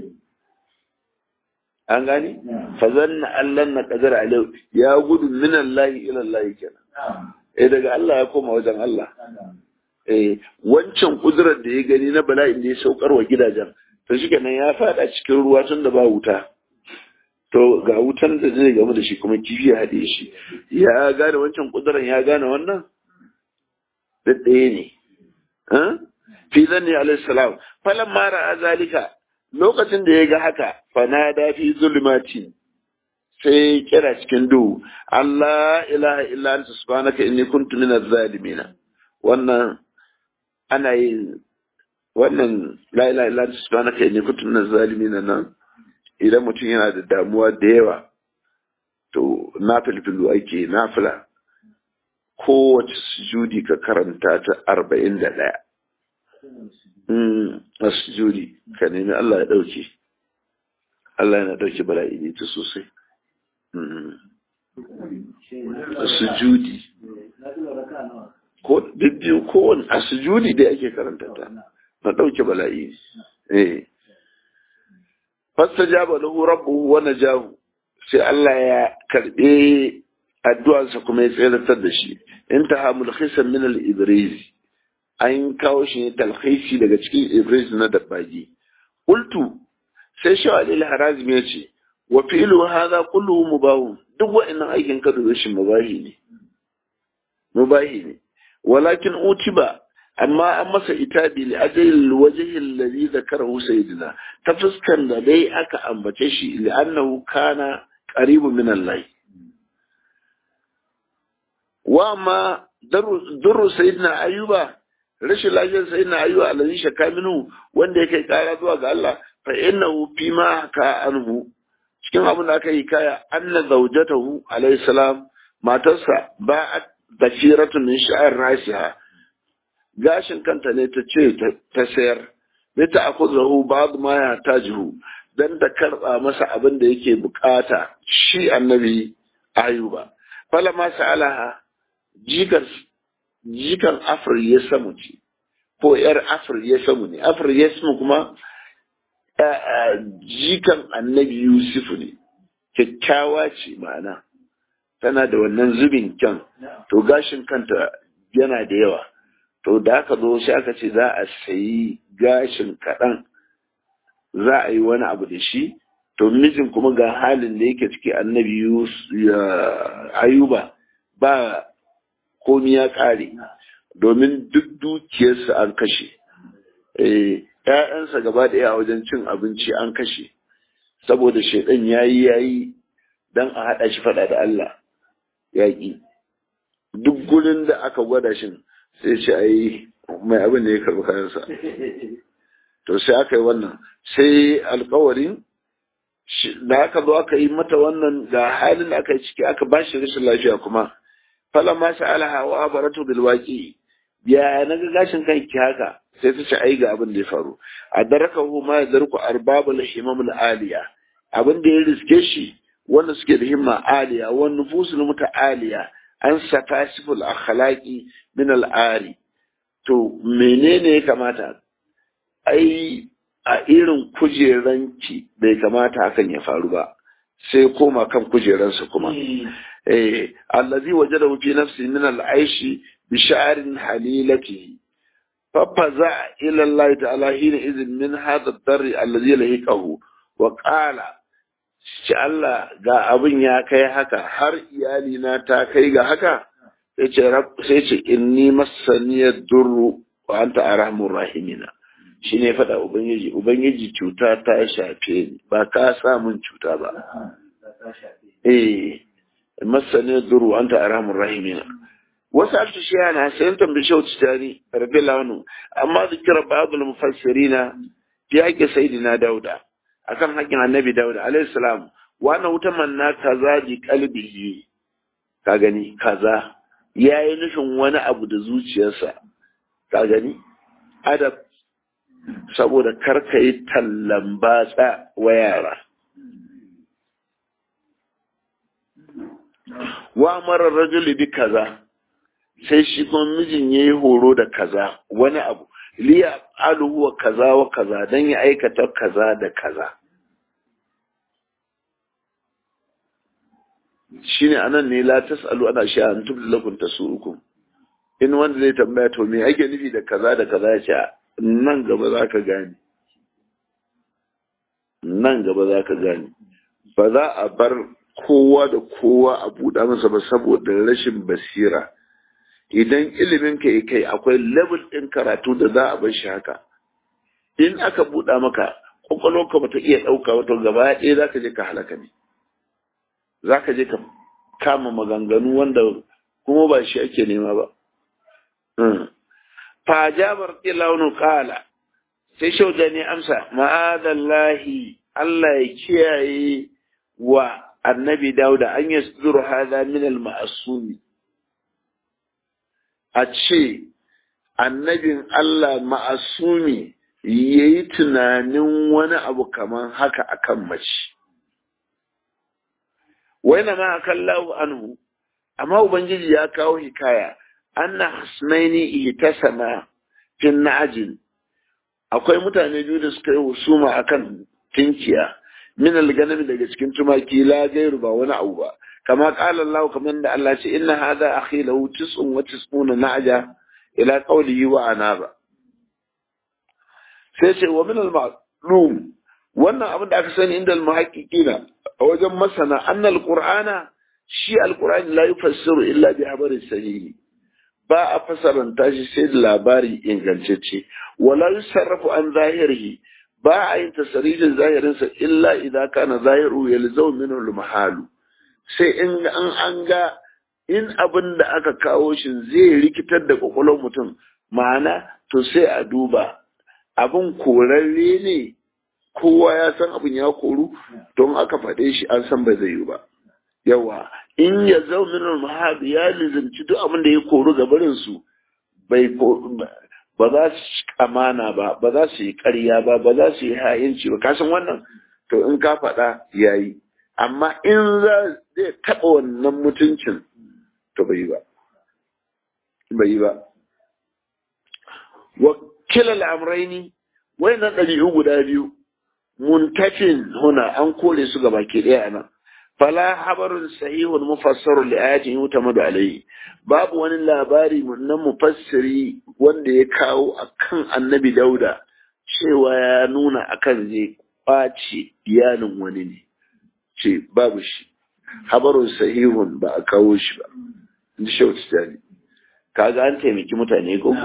[SPEAKER 1] an gani fa zanna allan na qadara alau ya gudu min Allah ila Allah kenan eh daga Allah ya koma wajen Allah eh wancan kudurar da ya gani na bala'in da ya saukar wa gidajen to shikenan ya fada cikin ruwa tun da ba wuta to ga wutan da zai gamu da shi kuma kifi ya haɗe shi ya gane wancan kudurar ya gane wannan da ɗaya ne fi zanni alaihi salam falan mara a zalika lokacin da ya ga haka fanada fi zulmati sai kira cikin duhu Allah ilaha illa anta subhanaka inni kuntu minaz zalimin wannan ana yin wannan la ilaha illa anta subhanaka inni kuntu minaz zalimin nan idan mutum yana da damuwa da yawa to na filfilu ake nafila kowace sujudi ka karanta ta arba'in da ɗaya a sujudi ka nemi Allah ya ɗauke Allah yana ɗauke bala'i ne ta sosai a sujudi ko biyu kowane a sujudi dai ake karanta ta na ɗauke bala'i eh fasta jaba lahu rabbuhu wa najahu sai Allah ya karɓe addu'arsa kuma ya tseratar da shi intaha mulkhisan min al-ibriz an kawo shi ne talhisi daga cikin ibris na dabbagi qultu sai shi Ali al-Harazmi ya ce wa fi'lu hadha kulluhu mubah duk wa'annan aikin ka da shi mubahi ne mubahi ne walakin utiba amma an masa itabi li ajal wajhi alladhi zakarahu sayyidina ta fuskan da dai aka ambace shi li annahu kana qaribu min Allah wa ma durru sayyidina ayuba rashin lafiyar sayyidina ayuba alladhi shaka minhu wanda yake kara zuwa ga Allah fa innahu fima ka anhu cikin abin da aka yi kaya anna zawjatahu alayhi salam matarsa ba dafiratun min sha'ar rasiha gashin kanta ne ta ce ta sayar ne ta akuzahu ba'd ma ya tajihu dan ta karba masa abin da yake bukata shi annabi ayuba fala ma sa'alaha jikan jikan afir ya samu ce ko yar afir ya samu ne afir ya samu kuma jikan annabi yusuf ne kyakkyawa ce ma'ana tana da wannan zubin kyan to gashin kanta yana da yawa to da aka zo sai aka ce za a sayi gashin kaɗan za a yi wani abu da shi to mijin kuma ga halin da yake ciki annabi ayuba ba komi ya ƙare domin duk dukiyarsa an kashe ‘ya'yansa gaba da a wajen cin abinci an kashe saboda shaidan ya yi ya yi don a haɗa shi faɗa da Allah yaƙi duk gurin da aka gwada shi sai ce a yi mai abin da ya karɓi kayansa to sai aka yi wannan sai alkawarin da aka zo aka yi mata wannan ga halin da aka yi ciki aka ba shi rashin lafiya kuma fala ma sa'alaha wa abaratu bil waqi ya na ga gashin kanki haka sai ta ce ai ga abin da ya faru a darakahu ma yadarku arbabul himam al aliya abin da ya riske shi wanda suke da himma aliya wa nufusul muta'aliya an safasiful akhlaqi min al ari to menene ya kamata ai a irin kujeranki bai kamata hakan ya faru ba sai koma kan kujeransa kuma eh allazi wajadahu fi nafsi min al-aishi bi sha'rin halilatihi fafaza ila Allah ta'ala hina idhin min hadha ad-darr allazi lahiqahu wa qala shi Allah ga abin ya kai haka har iyali na ta kai ga haka sai ce sai ce inni masaniyad durru wa anta arhamur rahimina shi ne faɗa Ubangiji, Ubangiji cuta ta shafe ni, ba ka samun cuta ba. Eh, masanin duru an ta aramun rahimina. Wasu alta shi yana sayan tambi shau titani, rabi launu, amma zikira ba'adul mufassirina fi haƙƙi sayidina Dauda, akan haƙƙin annabi Dauda, alayhi salam, wannan wuta manna kaza ji kalbihi, ka gani, kaza, ya yi nufin wani abu da zuciyarsa, ka gani, adab saboda karka yi tallan batsa wa yara. Wa marar rajuli bi kaza, sai shi kuma mijin ya yi horo da kaza wani abu, liya aluhu wa kaza wa kaza don ya aikata kaza da kaza. Shi ne anan ne la tas'alu ana sha an tubda lakum tasu'ukum. In wanda zai tambaya to me ake nufi da kaza da kaza ya ce nan gaba za ka gane nan gaba za ka gane ba za a bar kowa da kowa a buɗa masa ba saboda rashin basira idan ilimin ka kai akwai level ɗin karatu da za a bar shi haka in aka buɗa maka kwakwalwarka ba ta iya ɗauka wato gaba ɗaya za ka je ka halaka ne za ka je ka kama maganganu wanda kuma ba shi ake nema ba fajabar ilaunu kala sai shauda ne amsa ma'adallahi Allah ya kiyaye wa annabi dauda an yi suduru hada min al-ma'asumi a ce annabin Allah ma'asumi ya yi tunanin wani abu kamar haka akan mace waina ma akallahu anhu amma ubangiji ya kawo hikaya anna hasnaini ihtasama fin na'jin akwai mutane biyu da suka yi husuma akan tinkiya min alganami daga cikin tumaki la gairu ba wani abu ba kama qala Allah kamar da Allah ce inna hadha akhi lahu tis'un wa tis'una na'ja ila qawlihi wa anaba sai ce wa min al-ma'lum wannan abin da aka sani inda al-muhaqqiqina a wajen masana anna al-qur'ana shi al-qur'ani la yufassiru illa bi habarin sahihi ba a fasaranta shi sai da labari ingantacce wala yusarrafu an zahirihi ba a yin tasarifin zahirinsa illa idan kana zahiru yalzau minhu al-mahalu sai in an an ga in abin da aka kawo shi zai rikitar da kwakwalwar mutum ma'ana to sai a duba abin korarre ne kowa ya san abin ya koru don aka faɗe shi an san ba zai yi ba yawa in ya zau min mahadu ya lizimci duk abin da ya koru ga barin su bai ba za su amana ba ba za su yi ƙarya ba ba za su yi ha'inci ba kasan wannan to in ka faɗa yayi amma in za zai taɓa wannan mutuncin to bai yi ba bai yi ba wa kilal amraini wayannan ɗabi'u guda biyu muntafin huna an kore su gaba ke ɗaya nan fala habarun sahihun mufassarun li ayatin yutamadu alayhi babu wani labari na mufassiri wanda ya kawo akan annabi dauda cewa ya nuna akan zai kwace iyalin wani ne ce babu shi habarun sahihun ba a kawo shi ba in ji shautu tani kaga an taimaki mutane ko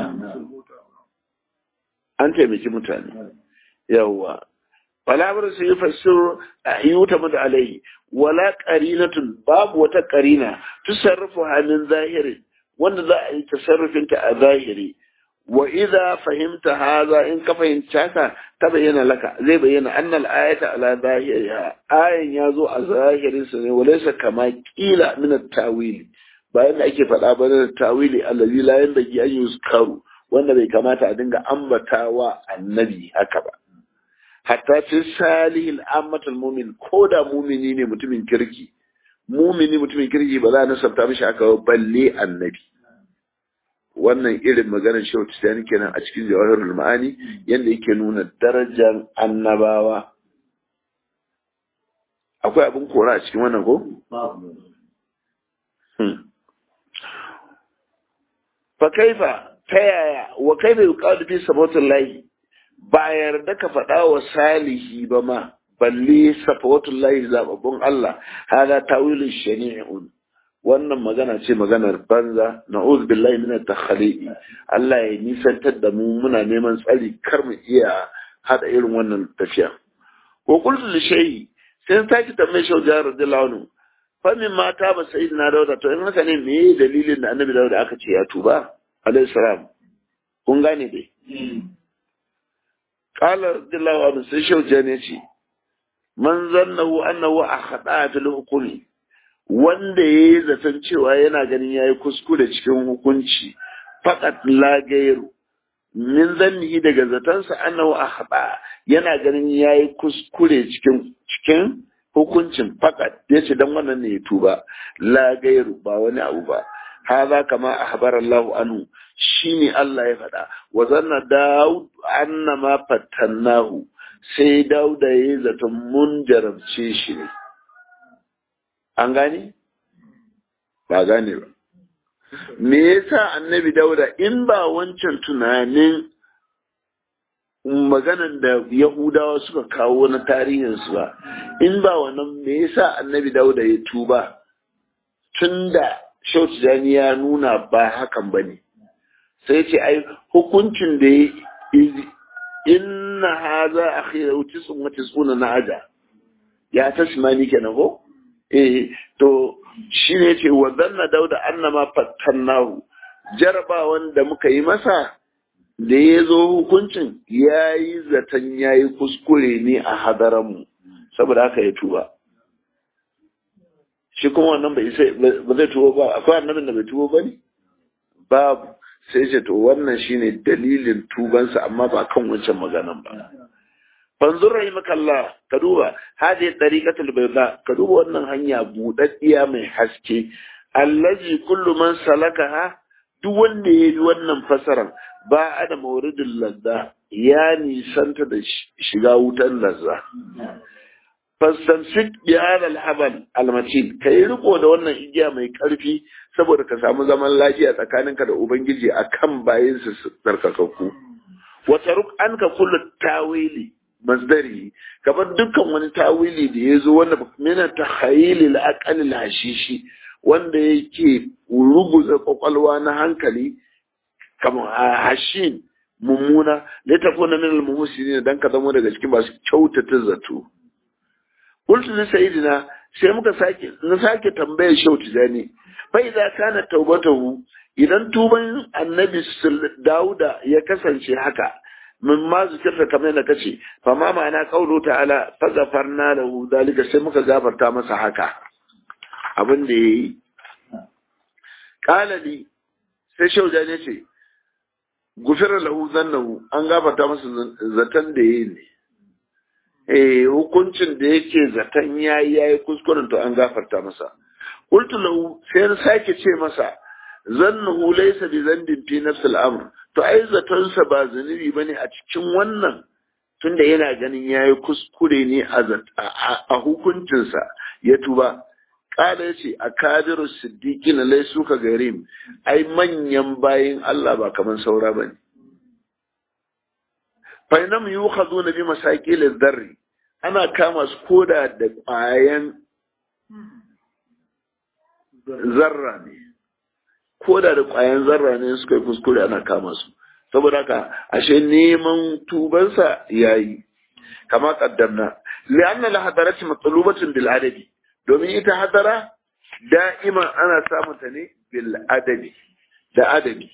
[SPEAKER 1] an taimaki mutane yawwa falabar su yi fassiru a yuta mata alaihi wala qarinatun babu wata qarina tusarrufu halin zahiri wanda za a yi tasarrufin ta a zahiri wa idza fahimta hadha in ka fahimci haka ta bayyana laka zai bayyana annal ayata ala zahiriha ayan yazo a zahirin sa ne walaysa kama qila min at-tawili bayan da ake faɗa ba da tawili allazi la yanbaghi an yuzkaru wanda bai kamata a dinga ambatawa annabi haka ba hatta fi salihil ammatul mumin ko da mumini ne mutumin kirki mumini mutumin kirki ba za a nasabta mishi aka balle annabi wannan irin maganar shehu tijjani kenan a cikin jawahirul ma'ani yadda yake nuna darajar annabawa akwai abin kora a cikin wannan ko fa kaifa ta yaya wa kaifa yuqalu fi sabatillahi ba yarda ka faɗa wa salihi ba ma balle safawatul lahi zababbun Allah hada tawilin shani'un wannan magana ce maganar banza na'udhu billahi min at-takhali'i Allah ya nisantar da mu muna neman tsari kar mu iya hada irin wannan tafiya ko qultu li shay'i sai ta ki tambaye shi da radiyallahu anhu fa min mata ba sayyidina dauda to in haka ne me dalilin da annabi dauda aka ce ya tuba alayhi salam kun gane dai قال رضي الله عنه sai shau jane ce man zannahu annahu akhata fil hukmi wanda yayi zaton cewa yana ganin yayi kuskure cikin hukunci faqat la gairu min zannihi daga zatansa annahu akhata yana ganin yayi kuskure cikin cikin hukuncin faqat yace dan wannan ne ya tuba la gairu ba wani abu ba هذا كما أخبر الله عنه شيني الله يفدا وظن داود أن ما فتناه sai dauda ya zata mun jarabce shi ne an gane ba gane ba me yasa annabi dauda in ba wancan tunanin maganan da yahudawa suka kawo na tarihinsu ba in ba wannan me yasa annabi dauda ya tuba tunda Shau Tijjani ya nuna ba hakan ba ne, sai ce, ai, hukuncin da ya inna haza a khira wuce sun wace suna na aja, ya ta simani kenan ko? Eh, to, shi ne ce, wa zanna dauda annama fattan nahu, jarabawan da muka yi masa, da ya zo hukuncin ya yi zaton ya yi kuskure ne a hadaranmu, saboda haka ya tuba. shi kuma wannan bai sai ba zai tuwo ba akwai annabin da bai tuwo ba ne babu sai ce to wannan shine dalilin tubansa amma ba kan wancan maganan ba fanzur rahimakallah ka duba hadi tariqatul bayda ka duba wannan hanya budaddiya mai haske allazi kullu man salakaha duk wanda ya bi wannan fasaran ba a da mauridin lazza ya nisanta da shiga wutan lazza fastamsik bi hada alhabal almatin kai riko da wannan igiya mai karfi saboda ka samu zaman lafiya tsakaninka da ubangiji akan bayin su tsarkakakku wa taruk anka kullu tawili masdari kamar dukkan wani tawili da ya zo wanda mina tahayyil al-aqal al-hashishi wanda yake ruguza kwakwalwa na hankali kamar hashin mummuna da ta kuna min al-muhsinin dan ka zama daga cikin masu kyautata zato qultu li sayyidina sai muka sake na sake tambayar shau tijani fa idza kana taubatahu idan tuban annabi dauda ya kasance haka min ma zikirta kamar yadda kace fa ma ma'ana qawlu ta'ala fa ghafarna lahu dalika sai muka gafarta masa haka abin da yayi qala li sai shau tijani ce gufira lahu zannahu an gafarta masa zaton da yayi ne eh hukuncin da yake zaton yayi yayi kuskuren to an gafarta masa qultu lahu sai na sake ce masa zannahu laysa bi zambin fi nafs al-amr to ai zaton sa ba zunubi bane a cikin wannan tunda yana ganin yayi kuskure ne a a hukuncin sa ya tuba kala yace akabiru siddiqin laysu ka garim ai manyan bayin Allah ba kaman saura bane fa inam yukhaduna bi masaqil ad-darri ana kama su koda da ƙwayan zarra ne koda da ƙwayan zarra ne suka yi kuskure ana kama su saboda haka ashe neman tubansa yayi kama kaddamna li'anna la hadarati matlubatun bil adadi domin ita hadara da'iman ana samun ta ne bil adabi da adabi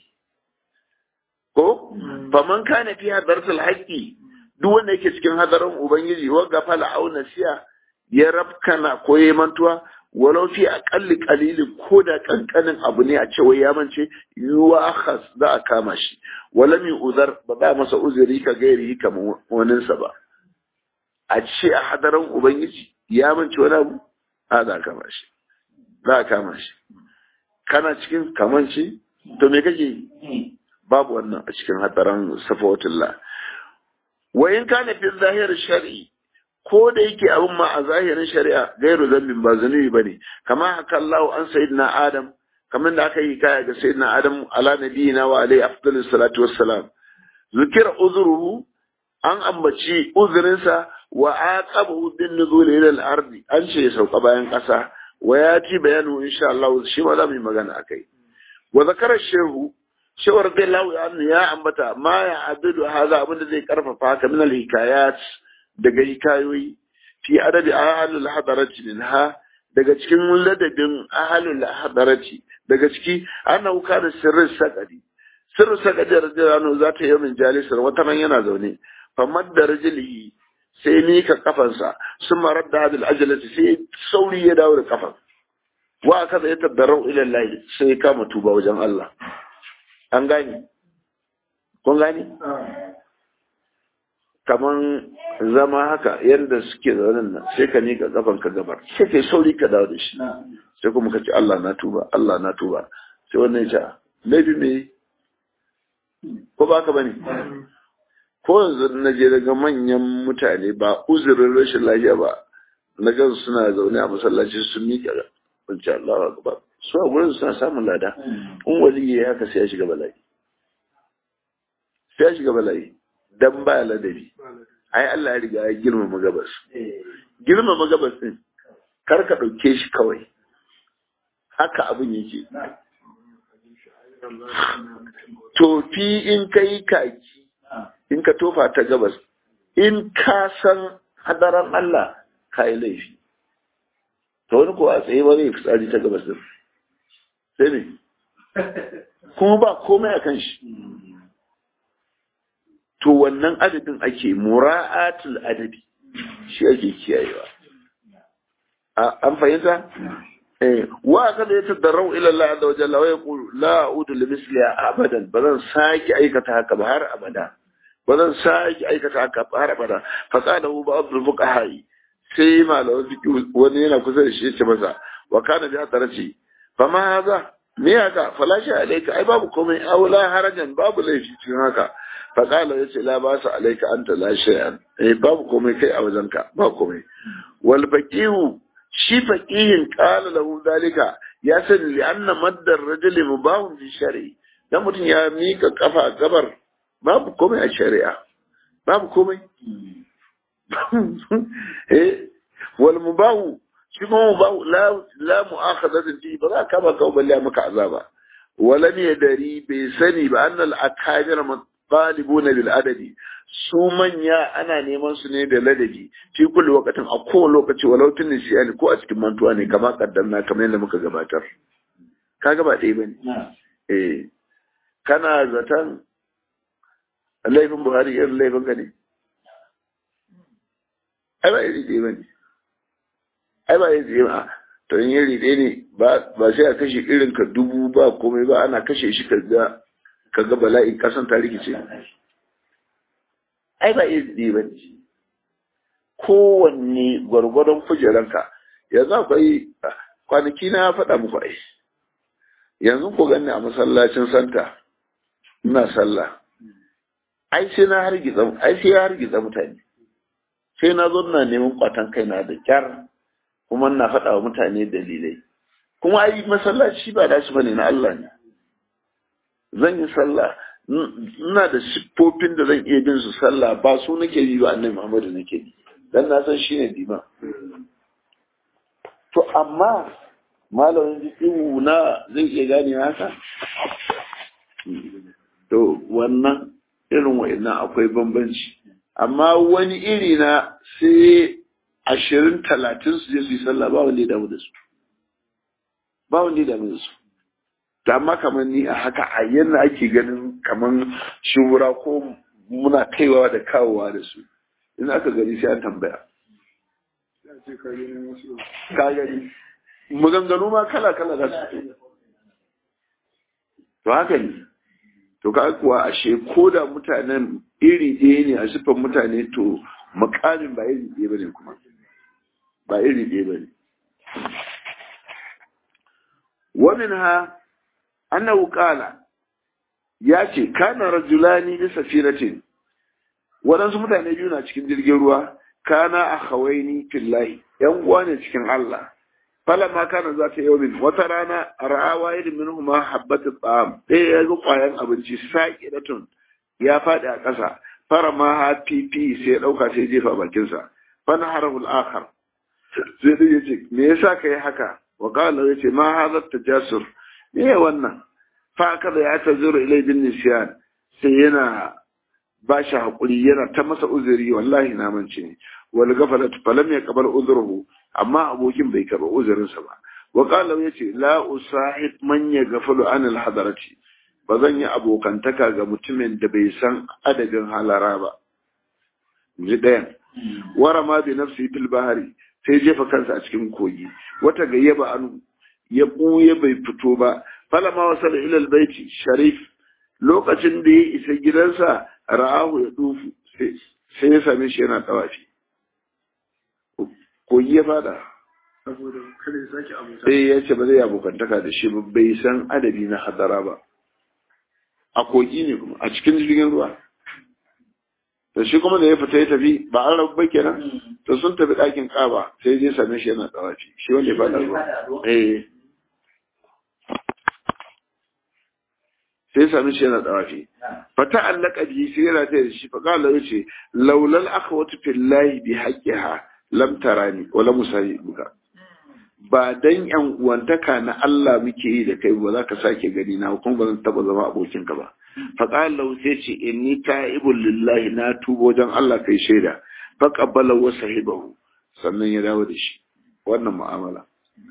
[SPEAKER 1] ko faman kana fi hadaratul haqqi duk wanda yake cikin hadarin ubangiji wa gafala au nasiya ya rabkana ko ya mantuwa walau fi aqalli qalilin ko da kankanin abu ne a cewa ya mance yuwa akhas za a kama shi walam uzar ba za masa uzuri ka gairi kamar waninsa ba a ce a hadarin ubangiji ya mance wani abu a za a kama shi za a kama shi kana cikin kamanci to me kake yi babu wannan a cikin hadarin safawatullah wa in kana fi zahir shar'i ko da yake abin ma a zahirin shari'a gairu zambin ba zunubi bane kama haka Allah an sayyidina Adam kamar da aka yi kaya ga sayyidina Adam ala nabiyina wa alayhi afdalus salatu wassalam zikira uzruhu an ambaci uzurinsa wa aqabahu bin nuzul ila al-ardi an ce ya sauka bayan kasa wa yati bayanu insha Allah shi ma za mu yi magana akai wa zakara shehu shawar dai lawu ya ambata ma ya abidu haza abin da zai karfafa haka min al-hikayat daga hikayoyi fi adabi ahlul hadarati minha daga cikin ladabin ahlul hadarati daga ciki annahu kana sirrin sakadi sirrin sakadi radiyallahu za ta yi min jalisar wata nan yana zaune famad da rajilihi sai ni ka kafansa sun marar da hadil ajalati sai sauri ya dawo da kafan wa kaza ya tabbarau ila Allah sai ya kama tuba wajen Allah an gane kun gane kaman zama haka yadda suke zaunin nan sai ka nika kafan ka gabar sai kai sauri ka dawo da shi sai kuma ka ce Allah na tuba Allah na tuba sai wannan ya ce laifi me ko ba ka bane ko yanzu na je daga manyan mutane ba uzurin rashin lafiya ba na gan suna zaune a masallaci sun miƙa wance Allah akbar su a gurin suna samun lada in wali ya haka sai ya shiga bala'i sai ya shiga bala'i dan ba ladabi ai Allah ya riga ya girmama gabas girmama gabas din kar ka dauke shi kawai haka abin yake tofi in kai kaki in ka tofa ta gabas in ka san hadaran Allah ka yi laifi to wani kuwa tsaye ba zai fitsari ta gabas din sai ne kuma ba komai a kan shi to wannan adadin ake mura'atul adadi shi ake kiyayewa an fahimta wa kada ya tadarrau ila Allah azza wa jalla wa yaqulu la a'udu li misliha abadan bazan saki aikata haka ba har abada bazan saki aikata haka ba har abada fa qala hu ba'd al-fuqaha sai malaman fiqh wani yana kusa da shi ya ce masa wa kana bi hadarati fa ma hadha me haka falashi alayka ai babu komai aula harajan babu laifi cikin haka fa qala yace la ba sa alayka anta la shay'an eh babu komai kai a wajenka ba komai wal faqihu shi faqihin qala lahu dalika ya sani li anna maddar rajuli mubahun fi shar'i dan mutum ya mika kafa gabar babu komai a shari'a babu komai eh wal mubahu shi kuma ba la la mu'akhadatin fi ba za ka ba ka balle maka azaba walam yadari bai sani ba annal akabir talibuna bil adadi su manya ana neman su ne da ladabi fi kulli waqtin a kowane lokaci walau tun nisiyani ko a cikin mantuwa ne kama kaddanna kamar yadda muka gabatar kaga ba ɗaya bane eh kana zaton laifin Buhari irin laifin ka ne ai ba iri ɗaya bane ai ba iri ɗaya ba to in iri ɗaya ne ba sai a kashe irin ka dubu ba komai ba ana kashe shi ka ga ka ga bala'i kasan ta rikice ai ba iri ba ne kowanne gwargwadon kujeranka yanzu akwai kwanaki na faɗa muku ai yanzu ku ganni a masallacin santa ina sallah ai sai na hargitsa ai sai ya hargitsa mutane sai na zo na neman kwatan kaina da kyar kuma na faɗa wa mutane dalilai kuma ai masallaci ba da shi bane na Allah ne zan yi sallah ina da siffofin da zan iya bin su sallah ba su nake yi ba annabi Muhammadu nake yi dan na san shine dima to amma malamin jikin na zai iya gane haka to wannan irin wa'annan akwai bambanci amma wani iri na sai ashirin talatin su je su yi sallah ba wanda ya damu da su ba wanda ya damu da su da amma kamar ni a haka a yana ake ganin kamar shura ko muna kaiwa da kawowa da su in aka gani sai an tambaya ka gani maganganu ma kala kala za su fito to haka ne to ka kuwa ashe ko da mutanen iri ɗaya ne a siffar mutane to makamin ba iri ɗaya ba ne kuma ba iri ɗaya ba ne wamin ha annahu qala ya ce kana rajulani bi safinatin waɗansu mutane biyu na cikin jirgin ruwa kana akhawaini fillahi yan uwa ne cikin Allah falamma kana za ta yaumin wata rana ra'a wahid minhuma habbatu ta'am ɗaya ya ga ƙwayan abinci saqidatun ya faɗi a ƙasa fara ma ha pipi sai ya ɗauka sai jefa bakinsa fana harahul akhar sai dai yace me yasa kai haka wa qala yace ma hadha tajasur me wannan fa kada ya tazuru ilai bin nisyan sai yana ba shi hakuri yana ta masa uzuri wallahi na mance ne wal gafalat falam yaqbal uzruhu amma abokin bai karba uzurinsa ba wa qala yace la usahib man yaghfalu an al hadarati ba zan yi abokantaka ga mutumin da bai san adadin halara ba ji ɗayan wara ma bi nafsi fil bahari sai jefa kansa a cikin kogi wata gayyaba anu ya ɓuye bai fito ba falama wasala ila albayti sharif lokacin da ya isa gidansa ra'ahu ya dufu sai ya same shi yana tawafi kogi ya fada
[SPEAKER 3] saboda kada ya sake abota
[SPEAKER 1] sai ya ce ba zai abokantaka da shi ba bai san adadi na hadara ba a kogi ne kuma a cikin jirgin ruwa da shi kuma da ya fita ya tafi ba an rabu ba kenan to sun tafi ɗakin ƙaba sai je same shi yana tsawafi shi wanda ya fada ruwa eh sai same shi yana tsawafi fata allaka bi sai yana ta da shi fa qala yace laulal akhwatu fillahi bi haqqiha lam tarani wala musayibuka ba dan yan uwantaka na Allah muke yi da kai ba za ka sake gani na kuma ba zan taba zama abokinka ba fa qala sai ce inni ta'ibul lillahi na tubo dan Allah kai shaida fa qabbala wa sahibahu sannan ya dawo da shi wannan mu'amala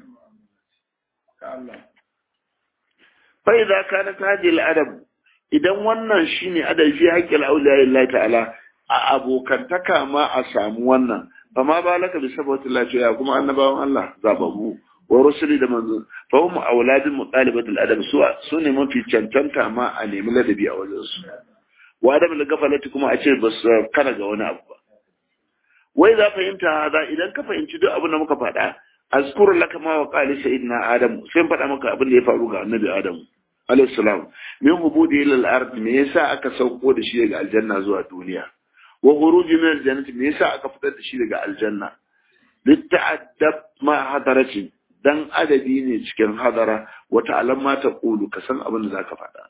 [SPEAKER 3] ka Allah
[SPEAKER 1] fa idza kana hadhihi al-adab idan wannan shine adabi haqqil awliya lillahi ta'ala a abokantaka ma a samu wannan fama ba laka bi sabati lafiya kuma annabawan Allah zababu wa rusuli da manzo fa hum auladul mutalibat al adab su su ne mafi cancanta ma a nemi ladabi a wajen su wa adam al gafalati kuma a ce ba su kana ga wani abu ba wai za fahimta hada idan ka fahimci duk abin da muka faɗa azkuru laka ma wa qali sayyidina adam sai faɗa maka abin da ya faru ga annabi adam alayhi salam min hubudi ila al ard me yasa aka sauko da shi daga aljanna zuwa duniya wa khuruji min aljannati me yasa aka fitar da shi daga aljanna litta'addab ma hadarati dan adabi ne cikin hadara wa ta'lam ma taqulu ka san abin da zaka faɗa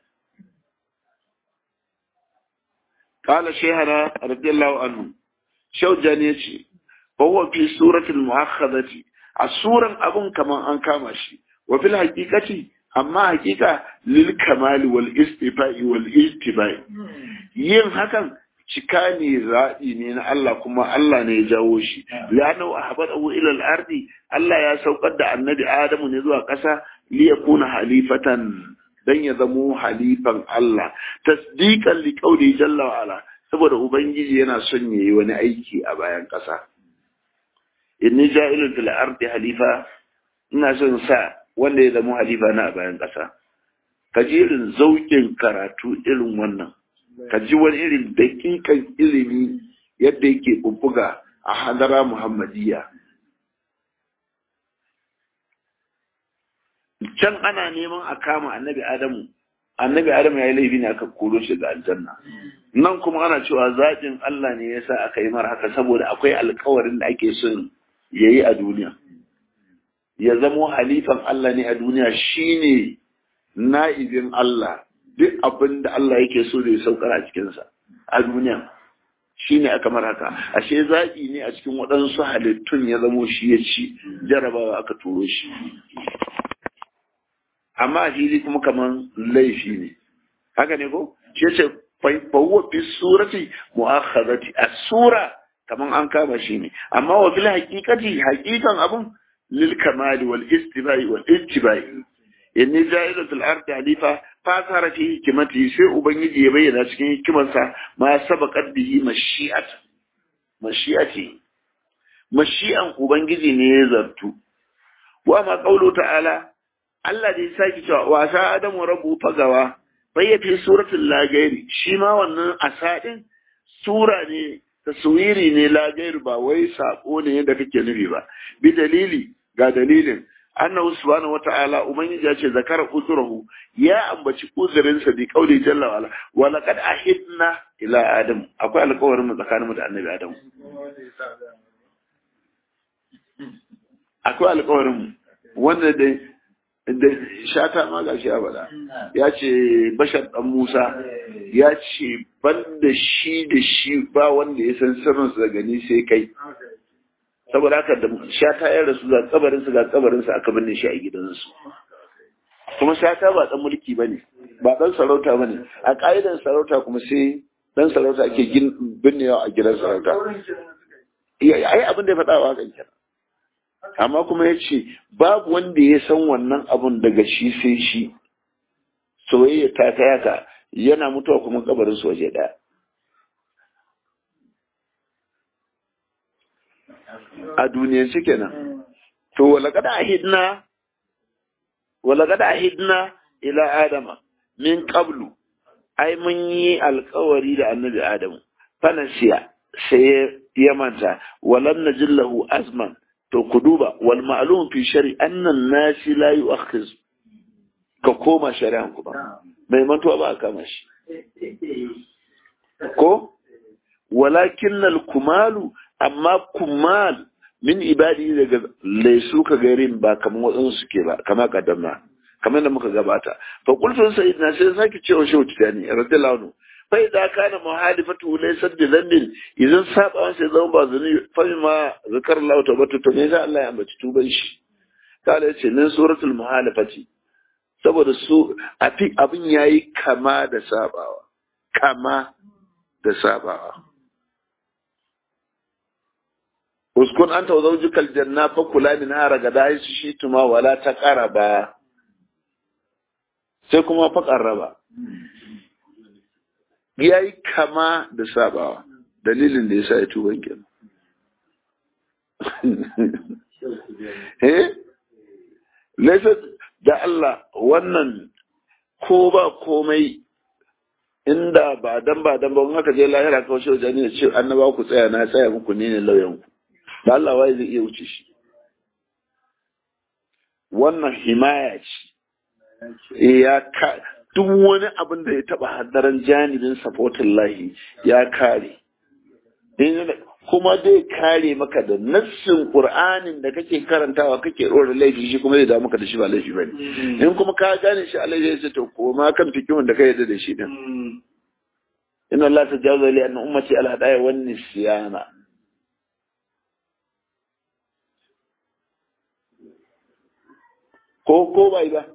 [SPEAKER 1] qala shaykhana radiyallahu anhu shawjani yace fa huwa fi surati almu'akhadati a suran abun kaman an kama shi wa fil haqiqati amma haqiqa lil kamali wal istifa'i wal ijtibai yin hakan cika ne zaɓi ne na Allah kuma Allah ne ya jawo shi la'annahu ahbadahu ila al-ardi Allah ya saukar da annabi Adamu ne zuwa ƙasa li yakuna halifatan dan ya zamo halifan Allah tasdiqan li qawli jalla wa ala saboda ubangiji yana son yayi wani aiki a bayan ƙasa inni ja'ilun fil ardi halifa ina son sa wanda ya zamo halifa na a bayan ƙasa kajirin zaukin karatu irin wannan ka ji wani irin dakikan ilimi yadda yake bubbuga a hadara muhammadiyya can ana neman a kama annabi adamu annabi adamu ya yi laifi ne aka koro shi ga aljanna nan kuma ana cewa zaɓin allah ne ya sa aka yi mara haka saboda akwai alkawarin da ake son ya yi a duniya ya zamo halifan allah ne a duniya shine na'ibin allah duk abin da Allah yake so da ya saukar a cikinsa a duniya shi ne aka mara haka ashe zaɓi ne a cikin waɗansu halittun ya zamo shi ya ci jarabawa aka turo shi amma a fili kuma kaman laifi ne haka ne ko shi ce fawwa fi surati mu'akhadati a sura kaman an kama shi ne amma wa fil haqiqati haqiqan abun lil kamali wal istibai wal ijtibai inni ja'ilu fil ardi halifa fasara fi hikimati sai ubangiji ya bayyana cikin hikimarsa ma sabaqat bihi mashi'at mashi'ati mashi'an ubangiji ne ya zartu wa ma qawlu ta'ala Allah da ya saki cewa wa sa adamu rabbu fagawa bayyafi suratul lagairi shi ma wannan asadin sura ne taswiri ne lagairi ba wai sako ne da kake nufi ba bi dalili ga dalilin annahu subhanahu wata'ala ubangiji ya ce zakara uzurahu ya ambaci uzurinsa bi kauli jalla wala wa laqad ahidna ila adam akwai alƙawarin mu tsakanin mu da annabi adam akwai alƙawarin mu wanda da da shata ma gashi ya faɗa ya ce bashar dan Musa ya ce ban da shi da shi ba wanda ya san sirrinsa daga ni sai kai saboda haka da shata ya rasu ga kabarinsa ga kabarinsa aka binne shi a gidansu kuma shata ba dan mulki ba ne ba dan sarauta ba ne a ƙa'idan sarauta kuma sai dan sarauta ake binnewa a gidan sarauta ai abin da ya faɗa wa kan kenan amma kuma ya ce babu wanda ya san wannan abun daga shi sai shi soyayya ta kai haka yana mutuwa kuma kabarin su waje ɗaya a duniyance kenan to walaqad ahidna walaqad ahidna ila adama min qablu ai mun yi alkawari da annabi adamu fanasiya sai ya manta walam najillahu azman to ku duba wal ma'lum fi shari annan nasi la yu'akhiz ka koma shari'an ku ba mai mantuwa ba a kama shi ko walakin al kumalu amma kumal min ibadi daga laisu ka garin ba kamar waɗansu suke ba kama kaddamna kamar da muka gabata fa qultu sayyidina sai sake cewa shehu tijani radiyallahu anhu fa idza kana muhalifatu laysa bi dhanbin idan saba sai zama ba zuni fa ma zakar Allah tawbatu to me Allah ya ambaci tuban shi kala yace min suratul muhalifati saboda su afi abin yayi kama da sabawa kama da sabawa uskun anta zawjuka aljanna fa kula min hara gada su shi tuma wala ta qaraba sai kuma fa qarraba yayi kama da sabawa dalilin da yasa ya tuban kenan eh laysa da Allah wannan ko ba komai inda ba dan ba dan ba in haka je lahira kawai shi wajen ne ce annaba ku tsaya na tsaya muku ne ne lauyan ku da Allah wai zai iya wuce shi wannan himaya ce ya ka duk wani abin da ya taba haddaran janibin sapotin lahi ya kare kuma zai kare maka da nassin qur'anin da kake karantawa kake ɗora laifi shi kuma zai dawo maka da shi ba laifi bane in kuma ka gane shi Allah ya ce to koma kan fikimin da ka yarda da shi din inna Allah tajawaza li anna ummati al hadaya wan nisyana ko ko bai ba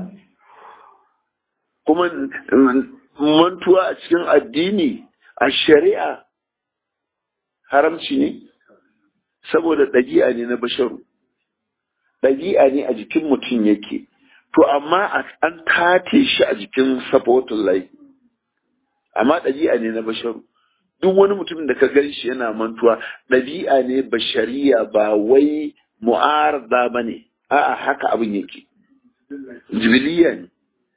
[SPEAKER 1] kuma mantuwa a cikin addini a shari'a haramci ne saboda ɗabi'a ne na basharu ɗabi'a ne a jikin mutum yake to amma an tate shi a jikin sabotin lai amma ɗabi'a ne na basharu duk wani mutum da ka gan shi yana mantuwa ɗabi'a ne bashariya ba wai mu'arada ba ne a'a haka abin yake jibiliya ne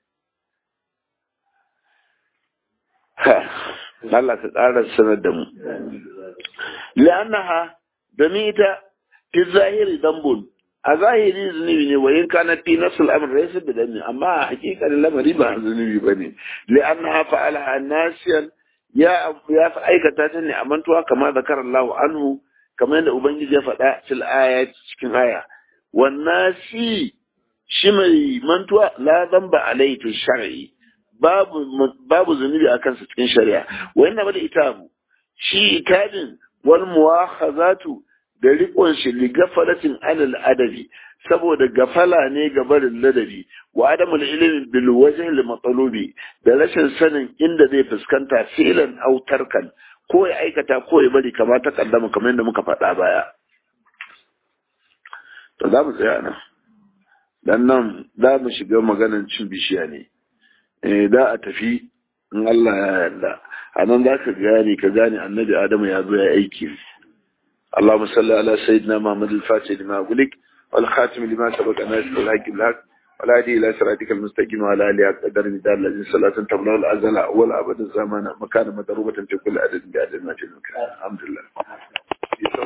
[SPEAKER 1] Allah ka ƙara sanar da mu la'annaha domin ita fi zahiri dambun a zahiri zunubi ne wayin kana fi nasul amr laysa bi dami amma a hakikalin lamari ba zunubi bane la'annaha fa'alaha nasiyan ya ya fa aikata ta ne a mantuwa kamar zakar Allah anhu kamar yadda ubangiji ya faɗa fil aya cikin aya wannasi shi mai mantuwa la zamba alaihi fi shar'i babu babu zunubi a kansa cikin shari'a wa inna bal itabu shi itabin wal muwakhazatu da riƙon shi li gafalatin anil adabi saboda gafala ne ga barin ladabi wa adamul ilmi bil wajhi al matlubi da rashin sanin inda zai fuskanta filan aw tarkan ko ya aikata ko ya bari kamar ta kaddama kamar yadda muka faɗa baya to za mu tsaya nan dan nan za mu shiga maganar cin bishiya ne eh da a tafi in Allah ya yarda a nan za ka gane ka gane annabi adamu ya zo ya aiki اللهم صل على سيدنا محمد الفاتح لما أقولك والخاتم لما سبق ناس الحق الحق ولا هدي إلى صراطك المستقيم وعلى آله قدر مدار الذي صلاة تمنع الأزل أول أبد الزمان مكان مضروبة في كل عدد بعدد ما في المكان الحمد لله